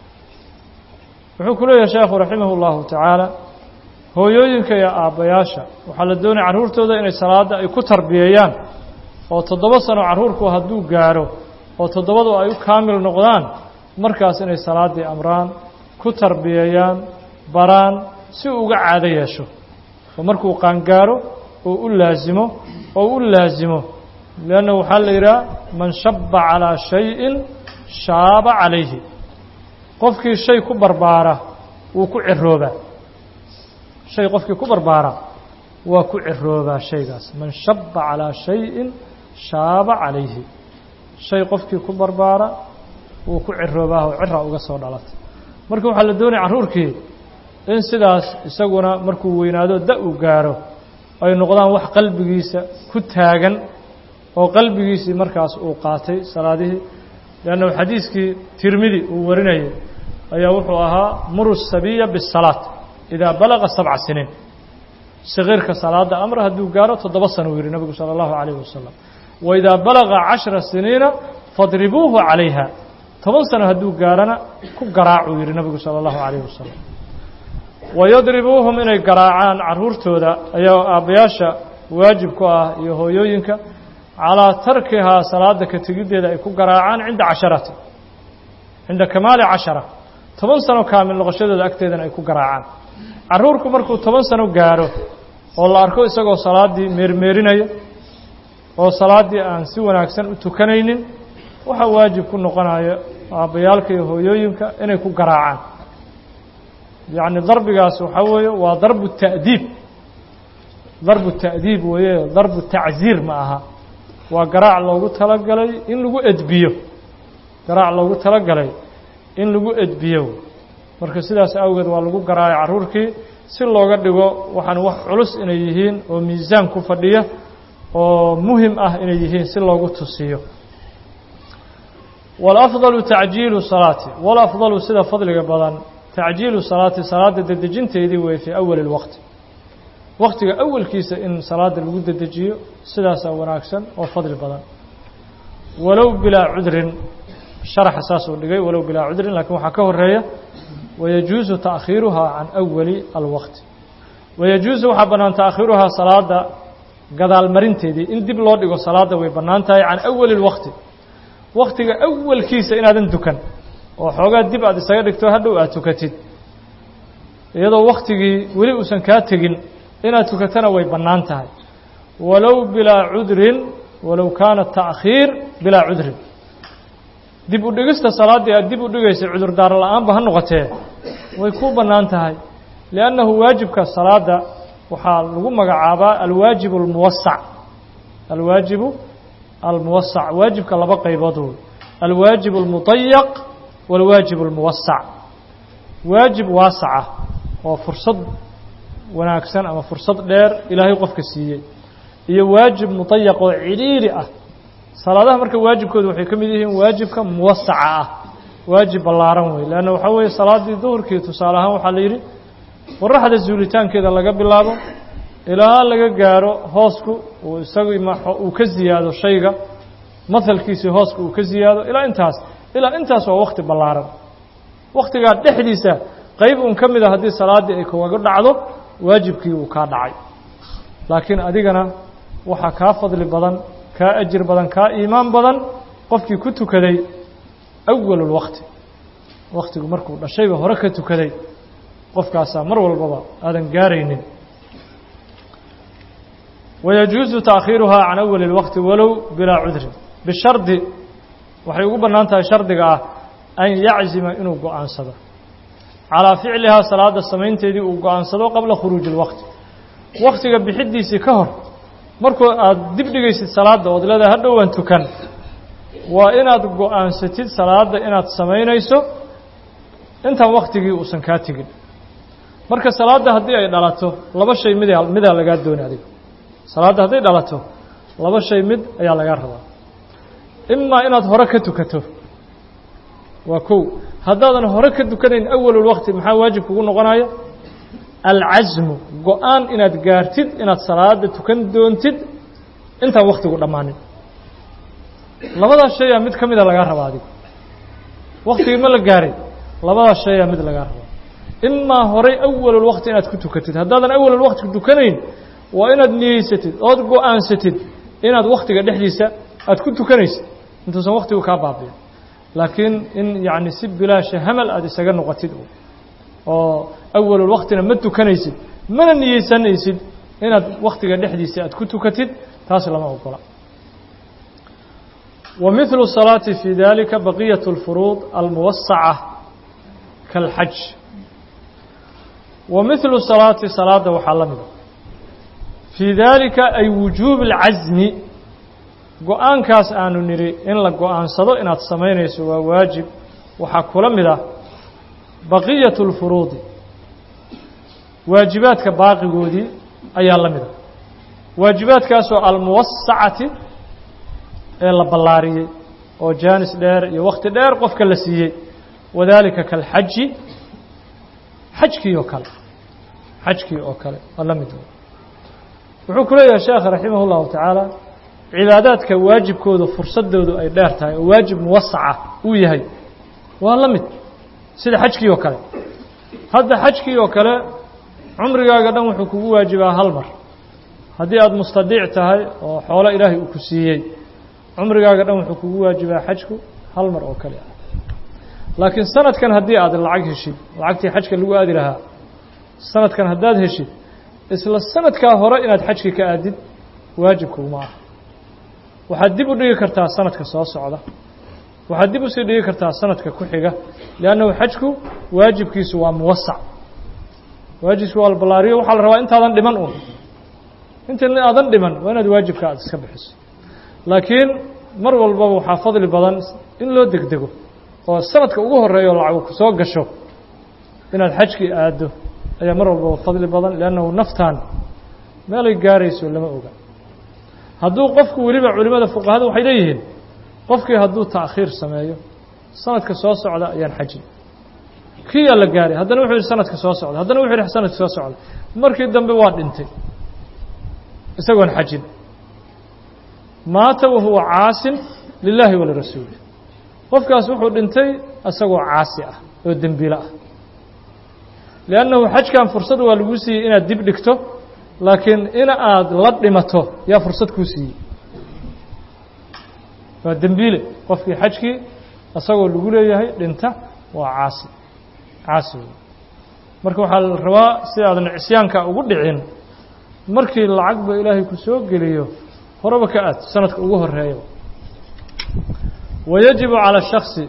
A: wuxuu ku leeyahay sheekhu raximah اllahu tacaala hooyooyinka iyo aabbayaasha waxaa la doonaya carruurtooda inay salaadda ay ku tarbiyeeyaan oo toddoba sano carruurku hadduu gaaro oo toddobadu ay u kaamil noqdaan markaas inay salaaddii amraan ku tarbiyeeyaan baraan si uu uga caado yeesho oo markuu qaangaaro oo u laasimo oo u laasimo leanna waxaa la yidhaha man shabba calaa shayin shaaba calayhi qofkii shay ku barbaara wuu ku ciroobaa shay qofkii ku barbaara waa ku ciroobaa shaygaas man shabba calaa shayin shaaba calayhi shay qofkii ku barbaara wuu ku ciroobaa oo cira uga soo dhalatay marka waxaa la doonaya carruurkii in sidaas isaguna markuu weynaado da uu gaaro ay noqdaan wax qalbigiisa ku taagan oo qalbigiisii markaas uu qaatay salaadihii leannahu xadiiskii tirmidi uu warinayay ayaa wuxuu ahaa muru sabiya bisalaat idaa balaga sabca siniin sakiirka salaada amra hadduu gaaro toddoba sano uu yihi nabigu sala allahu calayhi wasalam wa idaa balaga cashra siniina fadribuuhu calayha toban sano hadduu gaarana ku garaacuu yihi nabigu sala allahu calayhi wasalam wayadribuuhum inay garaacaan carruurtooda ayaa aabbayaasha waajib ku ah iyo hooyooyinka calaa tarkihaa salaada ka tegiddeeda ay ku garaacaan cinda casharati cinda kamaali cashara toban sano kaamil noqoshadooda agteedana ay ku garaacaan carruurku markuu toban sano gaaro oo la arko isagoo salaaddii meermeerinaya oo salaaddii aan si wanaagsan u tukanaynin waxaa waajib ku noqonaya aabbayaalka iyo hooyooyinka inay ku garaacaan yacni darbigaas waxaa weeye waa darbu ta'diib darbu ta'diib weeye darbu tacziir ma aha waa garaac loogu talagalay in lagu edbiyo garaac loogu talagalay in lagu edbiyo marka sidaas awgeed waa lagu garaacay carruurkii si looga dhigo waxaan wax culus inay yihiin oo miisaan ku fadhiya oo muhim ah inay yihiin si loogu tusiyo walafdalu tacjiilu salaati walafdalu sida fadliga badan tacjiilu salaati salaada dedejinteedii weeye fii awali اlwaqti waktiga awalkiisa in salaada lagu dedejiyo sidaasaa wanaagsan oo fadli badan walow bilaa cudrin sharaxa saasuu dhigay walow bilaa cudrin lakiin waxaa ka horeeya wayajuusu taakhiiruhaa can awali alwaqti wayajuusu waxaa bannaan taakhiiruhaa salaada gadaalmarinteedii in dib loo dhigo salaada way bannaan tahay can awali اlwaqti waktiga awalkiisa inaadan dukan oo xoogaa dib aad isaga dhigto hadhow aad tukatid iyadoo waktigii weli uusan kaa tegin inaad tukatana way bannaan tahay walow bilaa cudrin walow kaana taakhiir bilaa cudrin dib u dhigista salaaddii aad dib u dhigaysay cudurdaar la-aanba ha noqotee way kuu bannaan tahay liannahu waajibka salaada waxaa lagu magacaabaa alwaajibu almuwasac alwaajibu almuwasac waajibka laba qaybood wey alwaajib almudayaq walwaajib almuwasac waajib waasaca oo fursad wanaagsan ama fursad dheer ilaahay qofka siiyey iyo waajib mudayaq oo cidhiiri ah salaadaha marka waajibkooda waxay ka mid yihiin waajibka muwasaca ah waajib ballaaran wey leanna waxaa weeye salaaddii duhurkii tusaale ahaan waxaa la yidhi qoraxda zuulitaankeeda laga bilaabo ilaa laga gaaro hoosku uu isagii uu ka ziyaado shayga mahalkiisii hooska uu ka ziyaado ilaa intaas ilaa intaas waa wakti ballaaran waktigaa dhexdiisa qayb un ka mida haddii salaaddii ay kaga dhacdo waajibkii uu kaa dhacay laakiin adigana waxaa kaa fadli badan kaa ajir badan kaa iimaan badan qofkii ku tukaday awalulwakti waktigu markuu dhashayba hore ka tukaday qofkaasaa mar walbaba aadan gaaraynin wayajuusu taakhiiruhaa can awali اlwaqti walow bilaa cudrin bishardi waxay ugu bannaan tahay shardiga ah an yaczima inuu go-aansado calaa ficlihaa salaada samaynteedii uu go-aansado qabla khuruuji اlwaqti waktiga bixidiisii ka hor markuu aada dib dhigaysid salaadda ood leedahay hadhowaan tukan waa inaad go-aansatid salaadda inaad samaynayso intaan waktigii uusan kaa tegin marka salaadda haddii ay dhalato laba shay mid midaa lagaa dooni adiga salaadda hadday dhalato laba shay mid ayaa lagaa rabaa imaa inaad hore ka tukato waa kow haddaadan hore ka tukanayn awalulwaqti maxaa waajib kugu noqonaya alcasmu go-aan inaad gaartid inaad salaada tukan doontid intaan waktigu dhammaanin labadaas shayaa mid ka mida lagaa rabaa adiga waktigii ma la gaaray labadaas shayaa mid lagaa rabaa imaa horay awalulwaqti inaad ku tukatid haddaadan awalulwaqti tukanayn waa inaad niyeysatid ood go-aansatid inaad waktiga dhexdiisa aad ku tukanaysid intuusan waktigu kaa baabiyo laakiin in yacni si bilaasha hamal aada isaga noqotid oo awalulwaqtina ma tukanaysid mana niyeysanaysid inaad waktiga dhexdiisa aad ku tukatid taas lama ogola wa mithlu salaati fi dalika baqiyat اlfuruud almuwasaca kaalxaj wa mithlu salaati salaada waxaa la mida fii daalika ay wujuubi اlcasmi go-aankaas aanu nidhi in la go-aansado inaad samaynayso waa waajib waxaa kula mid ah baqiyat اlfuruudi waajibaadka baaqigoodii ayaa la mida waajibaadkaasoo almuwasacati ee la ballaariyey oo jaanis dheer iyo wakti dheer qofka la siiyey wadaalika kalxaji xajkii oo kale xajkii oo kale waa la mid wuxuu ku leeyahay sheekh raximah اllahu tacaala cibaadaadka waajibkooda fursadoodu ay dheer tahay oo waajib muwasaca uu yahay waa la mid sida xajkii oo kale hadda xajkii oo kale cumrigaaga dhan wuxuu kugu waajibaa hal mar haddii aada mustadiic tahay oo xoolo ilaahay uu ku siiyey cumrigaaga dhan wuxuu kugu waajibaa xajku hal mar oo kale ah laakiin sanadkan haddii aad lacag heshid lacagtii xajka lagu aadi lahaa sanadkan haddaad heshid isla sanadkaa hore inaad xajki ka aadid waajibkuguma ah waxaad dib u dhigi kartaa sanadka soo socda waxaad dib usii dhigi kartaa sanadka ku xiga liannahu xajku waajibkiisu waa muwasac waajibkiisu waa la ballaariyo waxaa la rabaa intaadan dhiman un inta aadan dhiman waa inaad waajibka aad iska bixiso laakiin mar walbaba waxaa fadli badan in loo degdego oo sanadka ugu horeeyo lacag ku soo gasho inaad xajkii aaddo ayaa mar walbaba fadli badan liannahu naftan meelay gaarayso lama oga hadduu qofku weliba culimada fuqahada waxay leeyihiin qofkii hadduu ta'khiir sameeyo sanadka soo socda ayaan xajin kiyaa la gaaray haddana wuxuu yihi sanadka soo socda haddana wuxuu yihi sanadka soo socda markii dambe waa dhintay isagoon xajin maata wahuwa caasin lilaahi walirasuuli qofkaas wuxuu dhintay isagoo caasi ah oo dembiilo ah liannahu xajkan fursad waa lagu siiyey inaad dib dhigto laakiin in aad la dhimato yaa fursad kuu siiyey waa dembiile qofkii xajkii isagoo lagu leeyahay dhinta waa caasi caasi wey marka waxaa la rabaa si aadan cisyaanka ugu dhicin markii lacagba ilaahay ku soo geliyo horeba ka aad sanadka ugu horeeya wayajibu calى الشhaksi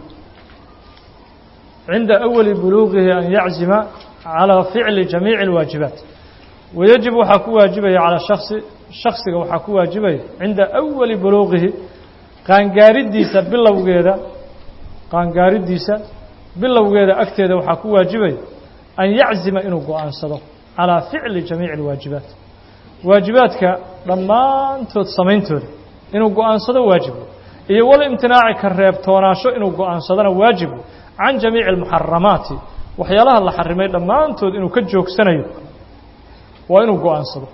A: cinda أwali buluuqihi an yaczima calى ficli jamiici اlwaajibaat wayajib waxaa ku waajibaya calى shaksi shaksiga waxaa ku waajibaya cinda أwali buluuqihi qaangaariddiisa bilowgeeda qaangaariddiisa bilowgeeda agteeda waxaa ku waajibaya an yaczima inuu go-aansado calىa ficli jamiici اlwaajibaat waajibaadka dhammaantood samayntooda inuu go-aansado waajibu iyo wal imtinaaci ka reebtoonaasho inuu go-aansadona waajibu can jamiici almuxaramaati waxyaalaha la xarimay dhammaantood inuu ka joogsanayo waa inuu go-aansado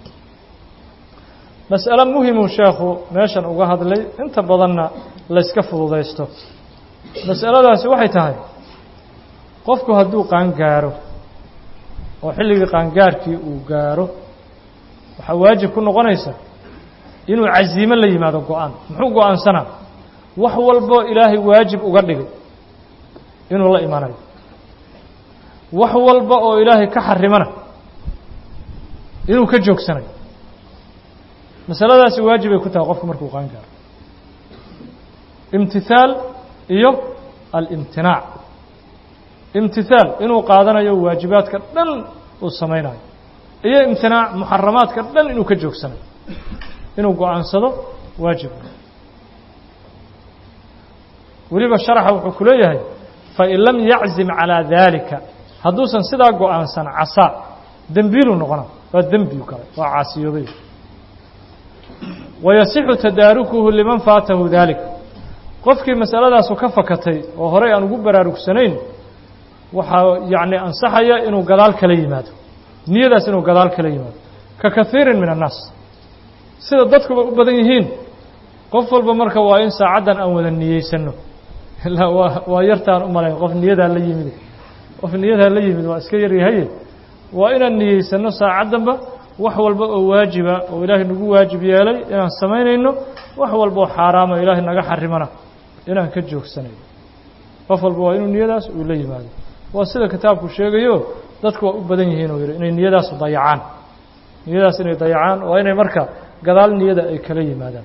A: mas'alo muhimuu sheekhu meeshan uga hadlay inta badanna layska fududaysto mas'aladaasi waxay tahay qofku hadduu qaangaaro oo xilligii qaangaarkii uu gaaro waxaa waajib ku noqonaysa inuu casiimo la yimaado go-aan muxuu go-aansanaa wax walboo ilaahay waajib uga dhigay inuu la imanayo wax walba oo ilaahay ka xarimana inuu ka joogsanayo masaladaasi waajibay ku tahay qofku markuu qaan gaaro imtithaal iyo alimtinaac imtithaal inuu qaadanayo waajibaadka dhan uu samaynayo iyo imtinaac muxaramaadka dhan inuu ka joogsanayo inuu go-aansado waajib weliba sharaxa wuxuu ku leeyahay fain lam yaczim calىa daalika hadduusan sidaa go-aansan casaa dembiiluu noqona waa dembiu kale waa caasiyoobay wayasixu tadaarukuhu liman faatahu daalik qofkii masaladaasu ka fakatay oo horey aan ugu baraarugsanayn waxaa yacni ansaxaya inuu gadaal kala yimaado niyadaas inuu gadaal kala yimaado ka kaiirin min annaas sida dadkuba u badan yihiin qof walba marka waa in saacaddan aan wada niyeysano ilaa waa waa yartaan u malayn qof niyadaa la yimid qof niyadaa la yimid waa iska yaryahaye waa inaan niyeysano saacaddanba wax walba oo waajiba oo ilaahay nagu waajib yeelay inaan samaynayno wax walba oo xaaraama ilaahay naga xarimana inaan ka joogsanayno qof walba waa inuu niyadaas uu la yimaado waa sida kitaabku sheegayo dadku waa u badan yihiin uu yidhi inay niyadaas dayacaan niyadaas inay dayacaan waa inay marka gadaal niyada ay kala yimaadaan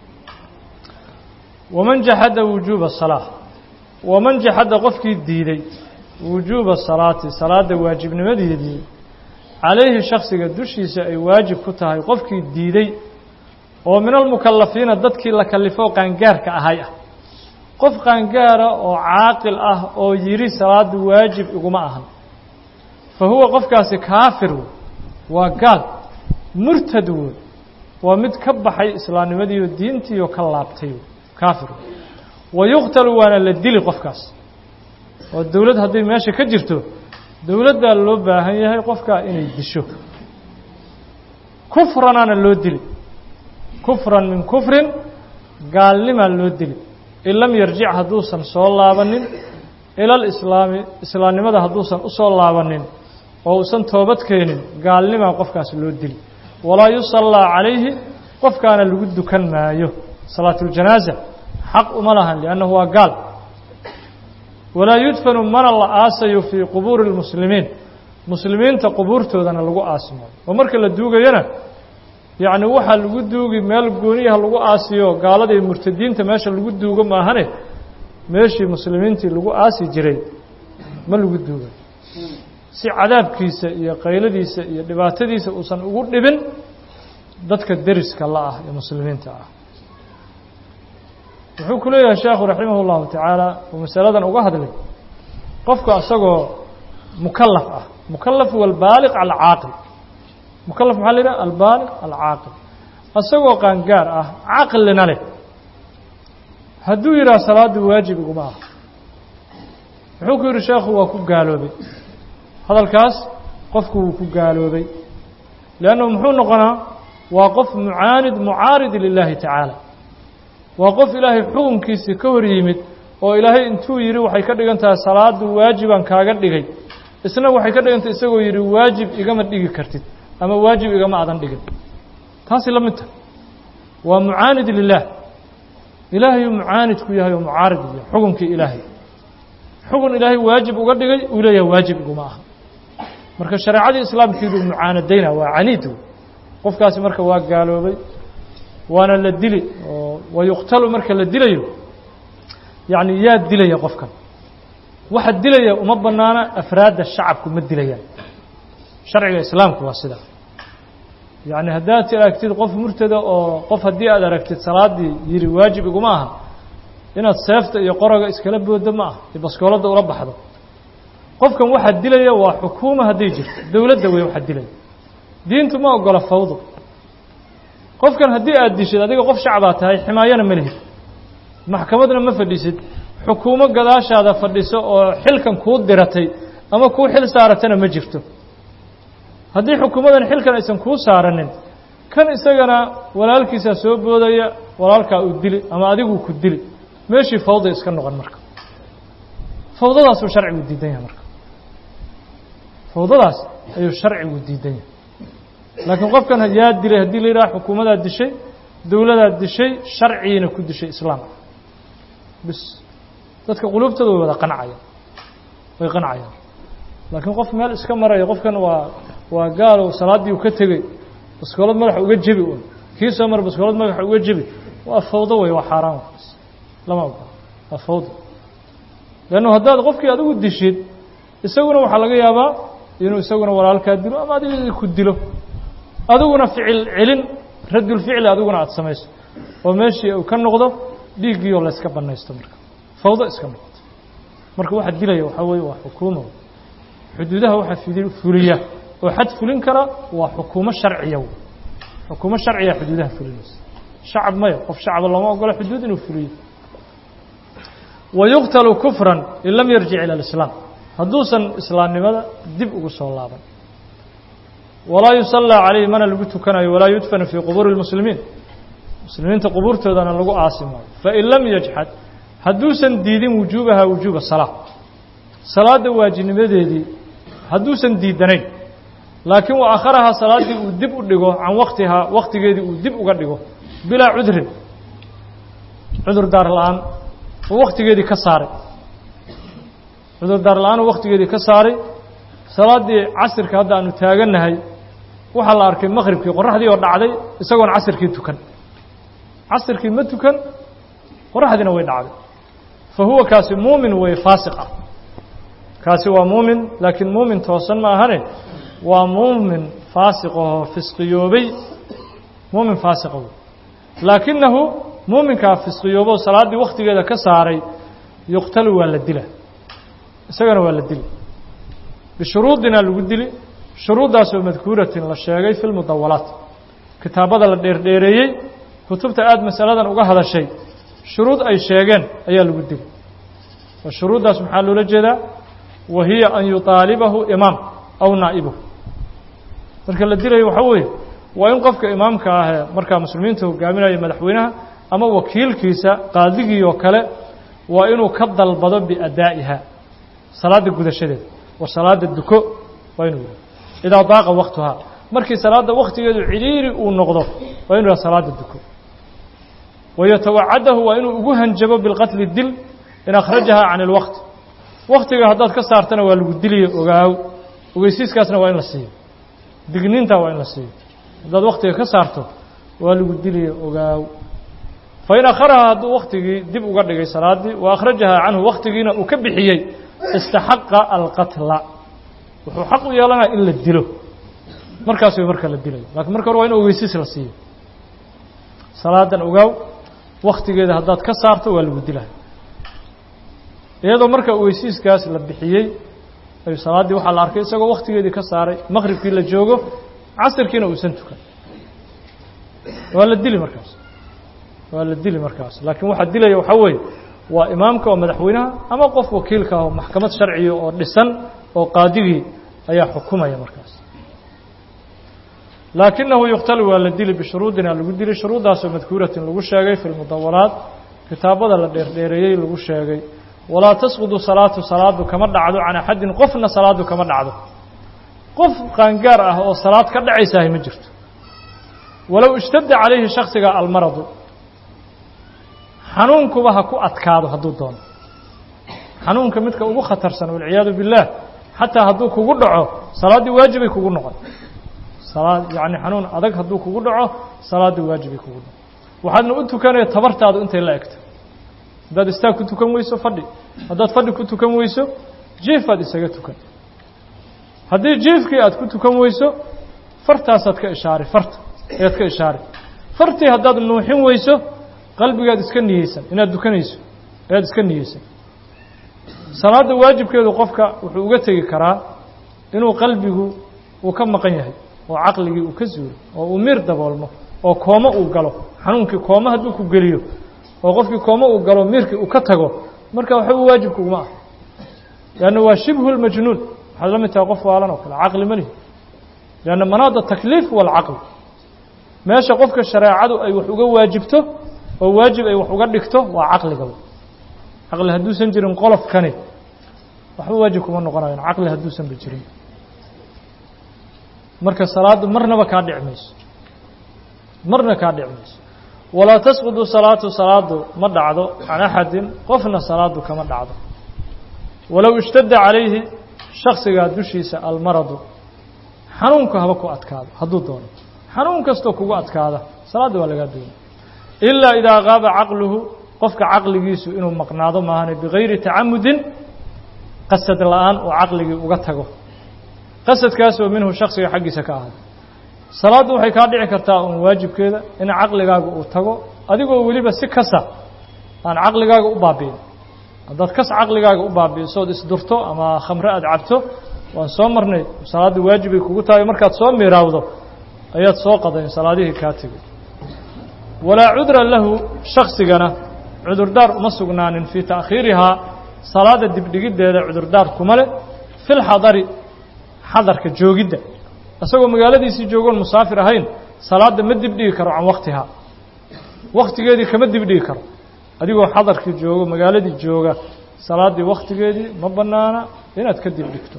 A: waman jaxada wujuuba salaa waman jaxada qofkii diiday wujuuba salaati salaadda waajibnimadeedii calayhi shaksiga dushiisa ay waajib ku tahay qofkii diiday oo min almukalafiina dadkii la kalifo qaangaarka ahay ah qof qaangaara oo caaqil ah oo yidhi salaaddu waajib iguma ahan fa huwa qofkaasi kaafir wey waa gaal murtad wey waa mid ka baxay islaamnimadiiyo diintiioo ka laabtay kaafir wa yuqtalu waana la dili qofkaas oo dowlad hadday meesha ka jirto dowladdaa loo baahan yahay qofkaa inay disho kufranaana loo dili kufran min kufrin gaalnimaa loo dili in lam yarjic hadduusan soo laabanin ila alislaami islaamnimada hadduusan u soo laabanin oo uusan toobad keenin gaalnimaa qofkaas loo dili walaa yusallaa calayhi qofkaana lagu dukan maayo salaatuljanaaza xaq uma lahan liannahu waa gaal walaa yudfanu mana la aasayo fii qubuuri اlmuslimiin muslimiinta qubuurtoodana lagu aasi maayo oo marka la duugayana yacni waxaa lagu duugi meel gooniyaha lagu aasiyo gaalada iyo murtadiinta meesha lagu duugo maahane meeshii muslimiintii lagu aasi jiray ma lagu duugayo si cadaabkiisa iyo qayladiisa iyo dhibaatadiisa uusan ugu dhibin dadka deriska la ah ee muslimiinta ah wuxuu ku leeyahay sheekhu raximah اllahu tacaala uu masaladan uga hadlay qofku asagoo mukalaf ah mukalaf walbaaliq alcaaqil mukalaf maxaa la yidhaha albaaliq alcaaqil asagoo qaangaar ah caqlina leh hadduu yidhaha salaaddu waajib iguma ah wuxuu ku yidhi sheekhu waa ku gaaloobay hadalkaas qofku wuu ku gaaloobay leannahu muxuu noqonaa waa qof mucaanid mucaarid lilaahi tacaala waa qof ilaahay xukunkiisii ka hor yimid oo ilaahay intuu yidhi waxay ka dhigan tahay salaadu waajibaan kaaga dhigay isna waxay ka dhigan tahay isagoo yidhi waajib igama dhigi kartid ama waajib igama adan dhigin taasi la mid tahay waa mucaanid lilaah ilaahayuu mucaanid ku yahay oo mucaarid iyo xukunkii ilaahay xukun ilaahay waajib uga dhigay uu leeyahay waajib iguma aha marka shareecadii islaamkiibuu mucaanadayna waa caniid qofkaasi marka waa gaaloobay waana la dili oo wayuqtalu marka la dilayo yacni yaa dilaya qofkan waxa dilaya uma banaana afraadda shacabku ma dilayaan sharciga islaamku waa sidaa yacni haddaad aragtid qof murtada oo qof haddii aad aragtid salaaddii yidhi waajib iguma aha inaad seefta iyo qoroga iskala booddo ma ah iyo baskooladda ula baxdo qofkan waxaa dilaya waa xukuuma hadday jirto dowladda wey waxaa dilaya diintu ma ogola fawdo qofkan haddii aad dishid adiga qof shacbaa tahay ximaayana ma lihid maxkamadna ma fadhisid xukuumo gadaashaada fadhiso oo xilkan kuu diratay ama kuu xil saaratana ma jirto haddii xukuumadan xilkan aysan kuu saaranin kan isagana walaalkiisaa soo boodaya walaalkaa uu dili ama adiguu ku dili meeshii fawday iska noqon marka fawdadaasuu sharcigu diidan yahay marka fawdadaas ayuu sharcigu diidan yahay laakiin qofkan yaa dilay haddii la yidhaha xukuumadaa dishay dowladaa dishay sharcigiina ku dishay islaam bis dadka quluubtooda way wada qancayaan way qancayaan laakiin qof meel iska maraya qofkan waa waa gaalow salaaddii uu ka tegey baskoolad madaxa uga jebi un kii soo mara baskoolad madaxa uga jebi waa fawdo wey waa xaaraan wakaas lama ogola waa fawdo leannu haddaad qofkii adigu dishid isaguna waxaa laga yaabaa inuu isaguna walaalkaa dilo ama adiga ku dilo adiguna ficil celin radulficli adiguna aada samayso oo meeshii uu ka noqdo dhiiggiioo layska banaysto marka fawdo iska noqoto marka waxa dilaya waxaa weeye waa xukuuma xuduudaha waxaa fuliya oo xad fulin kara waa xukuumo sharciya xukuumo sharciya xuduudaha fulinaysa shacab maya qof shacaba looma ogola xuduud inuu fuliyo wayuqtalu kufran in lam yarjic ila alislaam hadduusan islaamnimada dib ugu soo laaban walaa yusallaa calayhi mana lagu tukanayo walaa yudfanu fii qubuuri اlmuslimiin muslimiinta qubuurtoodana lagu aasi maayo fain lam yajxad hadduusan diidin wujuubaha wujuuba salaa salaadda waajibnimadeedii hadduusan diidanayn laakiin wa akharahaa salaaddii uu dib u dhigo can waktihaa waktigeedii uu dib uga dhigo bilaa cudrin cudur daar la-aan uu waktigeedii ka saaray cudur daar la-aan uu waktigeedii ka saaray salaaddii casirka hadda aanu taagannahay waxaa la arkay maqribkii qoraxdii oo dhacday isagoon casirkii tukan casirkii ma tukan qoraxdiina way dhacday fa huwa kaasi muumin wey faasiq ah kaasi waa muumin laakiin muumin toosan ma ahane waa muumin faasiq oo fisqiyoobay muumin faasiqa wey laakinahu muuminkaa fisqiyoobo salaaddii waktigeeda ka saaray yuqtalu waa la dila isagana waa la dili bishuruudina lagu dili shuruuddaasoo madkuuratin la sheegay fi lmudawalaat kitaabada la dheerdheereeyey kutubta aada masaladan uga hadashay shuruud ay sheegeen ayaa lagu dili oo shuruuddaas maxaa loola jeedaa wa hiya an yuطaalibahu imaam aw naa'ibuhu marka la dilayo waxaa weeye waa in qofka imaamka ahee markaa muslimiinta hogaaminaya madaxweynaha ama wakiilkiisa qaadigii oo kale waa inuu ka dalbado biadaa'iha salaadda gudashadeeda war salaada duko waa inuu yidhaha idaa daaqa waktuhaa markii salaadda waktigeedu cidhiiri uu noqdo waa inu yidhaha salaada duko wayatawacadahu waa inuu ugu hanjabo bilqatli dil in akhrajahaa can ilwaqti waktiga haddaad ka saartana waa lagu diliyo ogaaw ogeysiiskaasna waa in la siiyo digniintaa waa in la siiyo haddaad waktiga ka saarto waa lagu diliyo ogaaw fain akharahaa hadduu waktigii dib uga dhigay salaaddii wa akhrajahaa canhu waktigiina uu ka bixiyey istaxaqa alqatla wuxuu xaq u yeelanaya in la dilo markaas way marka la dilayo lakiin marka hore waa in ogeysiis la siiyo salaadan ogaaw waktigeeda haddaad ka saarto waa lagu dilaya iyadoo marka ogeysiiskaas la bixiyey ayuu salaaddii waxaa la arkay isagoo waktigeedii ka saaray maqribkii la joogo casirkiina uusan tukan waa la dili markaas waa la dili markaas laakiin waxaa dilaya waxaa weeye waa imaamka oo madaxweynaha ama qof wakiilka ah oo maxkamad sharciya oo dhisan oo qaadigii ayaa xukumaya markaas laakinahu yuqtalu waa la dili bishuruudina lagu dili shuruuddaasoo madkuuratin lagu sheegay fi lmudawalaat kitaabada la dheerdheereeyey lagu sheegay walaa tasqudu salaatu salaadu kama dhacdo can axadin qofna salaadu kama dhacdo qof qaangaar ah oo salaad ka dhacaysahay ma jirto walow ishtadda calayhi shaksiga almaradu xanuunkuba ha ku adkaado hadduu doono xanuunka midka ugu khatarsan walciyaadu billaah xataa hadduu kugu dhaco salaaddii waajibay kugu noqon salaad yacni xanuun adag hadduu kugu dhaco salaaddii waajibay kugu noqon waxaadna u tukanaya tabartaadu intay la egto haddaad istaag ku tukan weyso fadhi haddaad fadhi ku tukan weyso jiifaad isaga tukan haddii jiifkii aad ku tukan weyso fartaasaad ka ishaari farta ayaad ka ishaari fartii haddaad nuuxin weyso qalbigaad iska niyeysan inaad dukanayso ayaad iska niyeysan salaadda waajibkeedu qofka wuxuu uga tegi karaa inuu qalbigu uu ka maqan yahay oo caqligii uu ka zuuro oo uu miir daboolmo oo koomo uu galo xanuunkii koomo hadduu ku geliyo oo qofkii koomo uu galo miirkii uu ka tago marka waxba waajibka uguma ah leanna waa shibhu lmajnuun waxaad la mid tahay qof waalan oo kale caqli ma lihi lianna manaada takliif waalcaql meesha qofka shareecadu ay wax uga waajibto oo waajib ay wax uga dhigto waa caqligaba caqli hadduusan jirin qolofkani waxba waajib kuma noqonayan caqli hadduusanba jirin marka salaaddu marnaba kaa dhici mayso marna kaa dhici mayso walaa tasqudu salaatu salaadu ma dhacdo can axadin qofna salaadu kama dhacdo walow ishtadda calayhi shaksigaa dushiisa almaradu xanuunku haba ku adkaado hadduu doono xanuun kastoo kugu adkaada salaadda waa lagaa doonay ilaa idaa qaaba caqluhu qofka caqligiisu inuu maqnaado maahane bigayri tacamudin qasad la-aan oo caqligii uga tago qasadkaasoo minhu shaksiga xaggiisa ka ahaaday salaaddu waxay kaa dhici kartaa uun waajibkeeda in caqligaaga uu tago adigoo weliba si kasa aan caqligaaga u baabi'in haddaad kas caqligaaga u baabi'iso ood isdurto ama khamre aad cabto waan soo marnay salaadda waajibay kugu tahay markaad soo miiraawdo ayaad soo qadayn salaadihii kaa tegay walaa cudra lahu shaksigana cudurdaar uma sugnaanin fii ta'khiirihaa salaada dibdhigiddeeda cudurdaar kuma leh fi lxadari xadarka joogidda isagoo magaaladiisii joogoon musaafir ahayn salaadda ma dibdhigi karo can waktihaa waktigeedii kama dibdhigi karo adigoo xadarkii joogo magaaladii jooga salaaddii wakhtigeedii ma bannaana inaad ka dibdhigto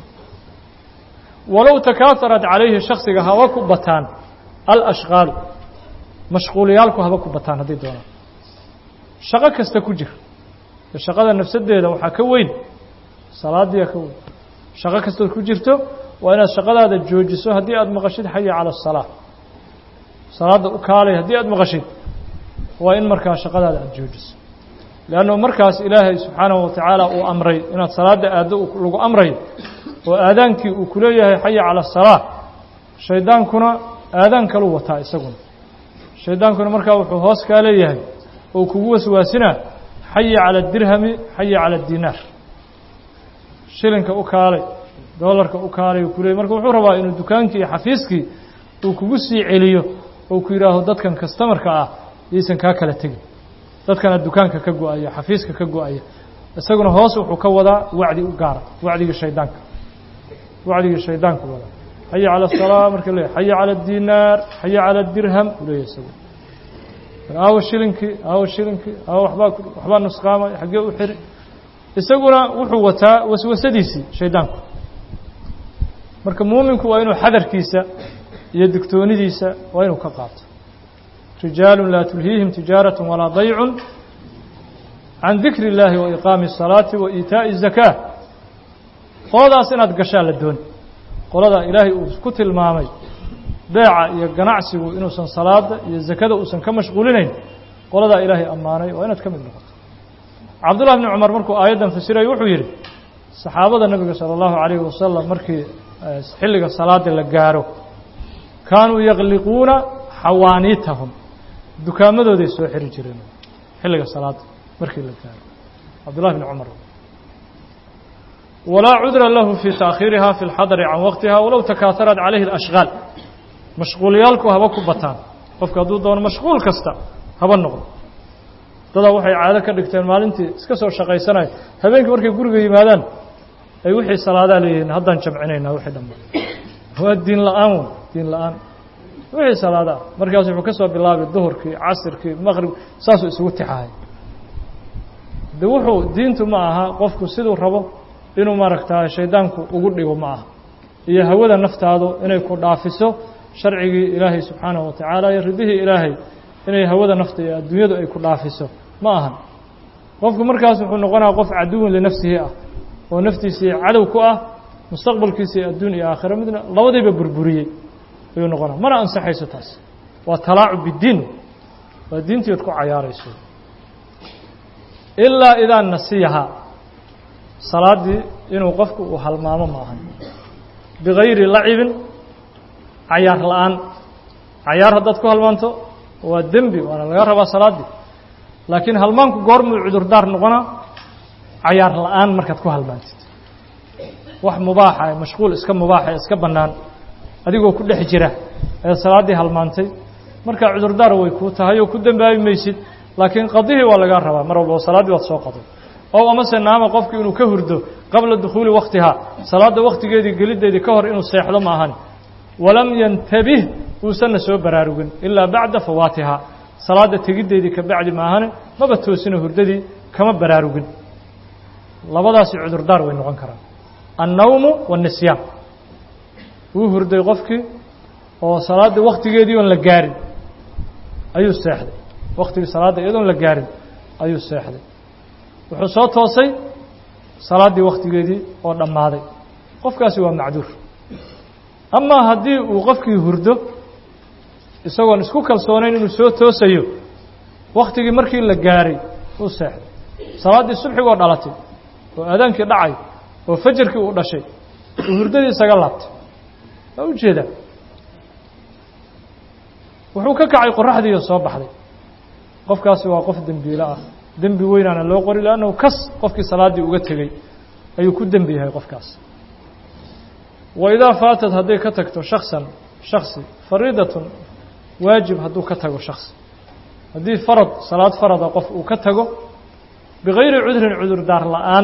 A: walow takaaharat calayhi shaksiga haba ku bataan alashqaalu mashquuliyaalku haba ku bataan haddii doonaan shaqo kasta ku jir shaqada nafsaddeeda waxaa ka weyn salaadiya ka weyn shaqo kastood ku jirto waa inaad shaqadaada joojiso haddii aada maqashid xaya cala asalaa salaadda u kaalay haddii aada maqashid waa in markaa shaqadaada aada joojiso leanno markaas ilaahay subxaanahu watacaala uu amray inaad salaadda aaddo lagu amray oo aadaankii uu ku leeyahay xaya cala asalaa shaydaankuna aadaan kaluu wataa isaguna shaydaankuna markaa wuxuu hoos kaa leeyahay oo kugu waswaasinaa xaya cala adirhami xaya cala adinaar shilinka u kaalay doolarka u kaalay uu ku leeyay marka wuxuu rabaa inuu dukaankii iyo xafiiskii uu kugu sii celiyo oo ku yidhaaho dadkan kastamarka ah yaysan kaa kala tegin dadkana dukaanka ka go-aya xafiiska ka go-aya isaguna hoos wuxuu ka wadaa wacdi u gaara wacdigii shaydaanka wacdigii shaydaanku wadaa xaya cala asalaa marka leeyahy xaya cala adinaar xaya cala adirham uu leeyahy isagu aawo shilinkii aawo shilinkii aawo wabaa waxbaa nusqaamay xaggee u xiri isaguna wuxuu wataa waswasadiisii shaydaanku marka muuminku waa inuu xadarkiisa iyo digtoonidiisa waa inuu ka qaato rijaalu laa tulhiihim tijaaraة walaa daycu can dikri اllaahi wa iqaami الsalaati wa iitaaءi الzakaa qoladaas inaad gashaa la dooni qolada ilaahay uu ku tilmaamay beeca iyo ganacsigu inuusan salaada iyo zakada uusan ka mashquulinayn qoladaa ilaahay ammaanay waa inaad ka mid noqoto cabdullah bni cumar markuu aayaddan fasirayo wuxuu yidhi saxaabada nebiga salى اllahu عalayhi wasalam markii xilliga salaada la gaaro kaanuu yakliquuna xawaaniitahum dukaamadooday soo xiri jireen xilliga salaada markii la gaaro cabdullahi bni cumar walaa cudra lahu fii taakhiiriha fi اlxadari can waqtiha walow takaaharat calayhi اlashqaal mashquuliyaalku haba ku bataan qofka hadduu doono mashquul kasta haba noqdo dadaa waxay caado ka dhigteen maalintii iska soo shaqaysanayo habeenkii markay guriga yimaadaan ay wixii salaadaa leeyihiin haddaan jamcinaynaa wixii dhamma waa diin la-aan wey diin la-aan wixii salaada ah markaas wuxuu ka soo bilaabay duhurkii casirkii maqrib saasuu isugu tixahay de wuxuu diintu ma aha qofku siduu rabo inuu maaragtaa shaydaanku ugu dhigo ma aha iyo hawada naftaadu inay ku dhaafiso sharcigii ilaahay subxaanahu watacaala iyo ridihii ilaahay inay hawada nafta iyo adduunyadu ay ku dhaafiso ma ahan qofku markaas wuxuu noqonaya qof caduwin linafsihi ah oo naftiisii cadow ku ah mustaqbalkiisii adduun iyo aakhira midna labadiiba burburiyey ayuu noqonaya mana ansaxayso taas waa talaacub biddiin waa diintii od ku cayaarayso ilaa idaa nasiyahaa salaaddii inuu qofku uu halmaamo ma ahan bigayri lacibin cayaar la-aan cayaar haddaad ku halmaanto waa dembi waana laga rabaa salaaddii laakiin halmaanku goormuu cudurdaar noqonaa cayaar la-aan markaad ku halmaantid wax mubaaxa ee mashquul iska mubaaxa ee iska bannaan adigoo ku dhex jira ee salaaddii halmaantay markaa cudurdaar way kuu tahay oo ku dembaabi maysid laakiin qadihii waa lagaa rabaa mar walba salaaddii waad soo qaday ow amase naama qofku inuu ka hurdo qabla dukhuuli wakhtihaa salaadda wakhtigeedii geliddeedii ka hor inuu seexdo ma ahan walam yantabih uusanna soo baraarugin ilaa bacda fawaatihaa salaadda tegiddeedii ka bacdi maahane maba toosino hurdadii kama baraarugin labadaasi cudurdaar way noqon karaan annawmu waannisyaan wuu hurday qofkii oo salaadda wakhtigeedii oon la gaarin ayuu seexday wakhtigii salaadda iyadoon la gaarin ayuu seexday wuxuu soo toosay salaaddii wakhtigeedii oo dhammaaday qofkaasi waa macduur amaa haddii uu qofkii hurdo isagoon isku kalsoonayn inuu soo toosayo wakhtigii markii la gaaray uu seexday salaaddii subxigoo dhalatay oo aadaankii dhacay oo fajarkii uu dhashay uu hurdadii isaga laabtay waa u jeedaa wuxuu ka kacay qoraxdiiyo soo baxday qofkaasi waa qof dembiilo ah dembi weynaana loo qori leannahu kas qofkii salaaddii uga tegey ayuu ku dembi yahay qofkaas wa idaa faatad hadday ka tagto shaksan shaksi fariidatun waajib hadduu ka tago shaksi haddii farad salaad farada qof uu ka tago bikayri cudrin cudurdaar la'aan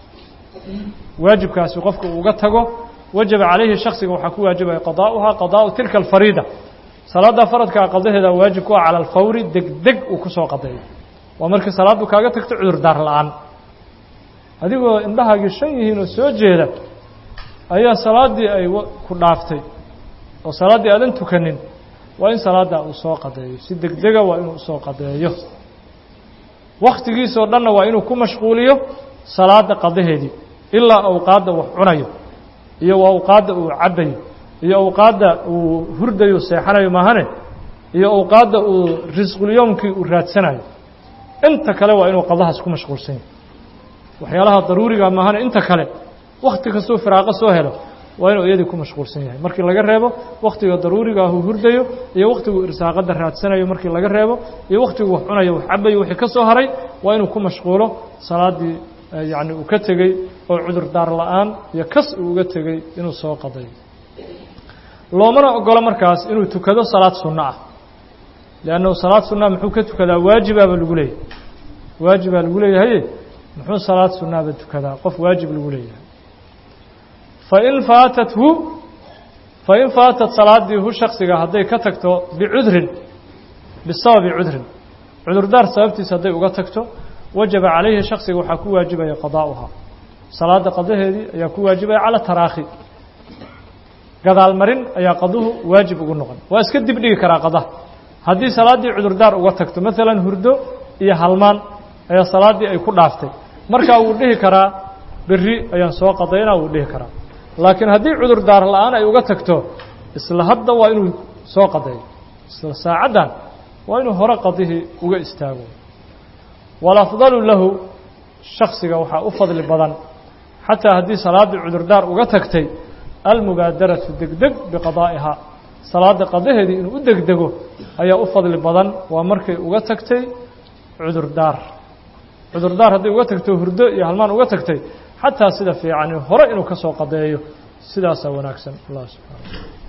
A: waajibkaasi qofka uu uga tago wajaba calayhi shaksiga waxaa ku waajibaya qadaa'uhaa qadaa'u tilka alfariida salaadda faradkaa qadaheeda waajib ku ah cala alfawri degdeg uu ku soo qadeeyo waa markii salaaddu kaaga tagto cudurdaar la'aan adigoo indhahaagii shan yihiin oo soo jeeda ayaa salaaddii ay ku dhaaftay oo salaaddii aadan tukanin waa in salaaddaa uu soo qadeeyo si degdega waa inuu usoo qadeeyo wakhtigiisoo dhanna waa inuu ku mashquuliyo salaadda qadaheedii ilaa awqaadda wax cunayo iyo awqaadda uu cabbayo iyo awqaadda uu hurdayo seexanayo maahane iyo awqaadda uu risqulyowmkii uu raadsanayo inta kale waa inuu qadahaas ku mashquulsan yahay waxyaalaha daruuriga maahane inta kale wakhti kastuu firaaqo soo helo waa inuu iyadii ku mashquulsan yahay markii laga reebo wakhtiga daruuriga ah uu hurdayo iyo wakhtiguu irsaaqadda raadsanayo markii laga reebo iyo wakhtiguu wax cunayo wax cabayo wixii ka soo haray waa inuu ku mashquulo salaaddii yacni uu ka tegey oo cudurdaar la'aan iyo kas uu uga tegey inuu soo qadayo loomana ogolo markaas inuu tukado salaad sunno ah liannahu salaad sunnaha muxuu ka tukadaa waajibaaba lagu leeyahay waajibaa lagu leeyahaye muxuu salaad sunnaaba tukadaa qof waajib lagu leeyahay fain faatathu fain faatat salaaddii hu shaksiga hadday ka tagto bicudrin bisababi cudrin cudurdaar sababtiisa hadday uga tagto wajaba calayhi shaksiga waxaa ku waajibaya qadaa'uhaa salaadda qadaheedii ayaa ku waajibaya cala taraakhi gadaalmarin ayaa qaduhu waajib ugu noqon waa iska dib dhigi karaa qadaha haddii salaaddii cudurdaar uga tagto maalan hurdo iyo halmaan ayaa salaaddii ay ku dhaaftay markaa wuu dhihi karaa berri ayaan soo qadaynaa wuu dhihi karaa laakiin haddii cudurdaar la'aan ay uga tagto isla hadda waa inuu soo qadeeyo isla saacaddan waa inuu hore qadihii uga istaago walafdalu lahu shaksiga waxaa u fadli badan xataa haddii salaaddii cudurdaar uga tagtay almubaadaratu degdeg biqadaa'ihaa salaadda qadaheedii inuu u degdego ayaa u fadli badan waa markay uga tagtay cudurdaar cudurdaar hadday uga tagto hurdo iyo halmaan uga tagtay xataa sida fiicani hore inuu ka soo qadeeyo sidaasaa wanaagsan allah subxaana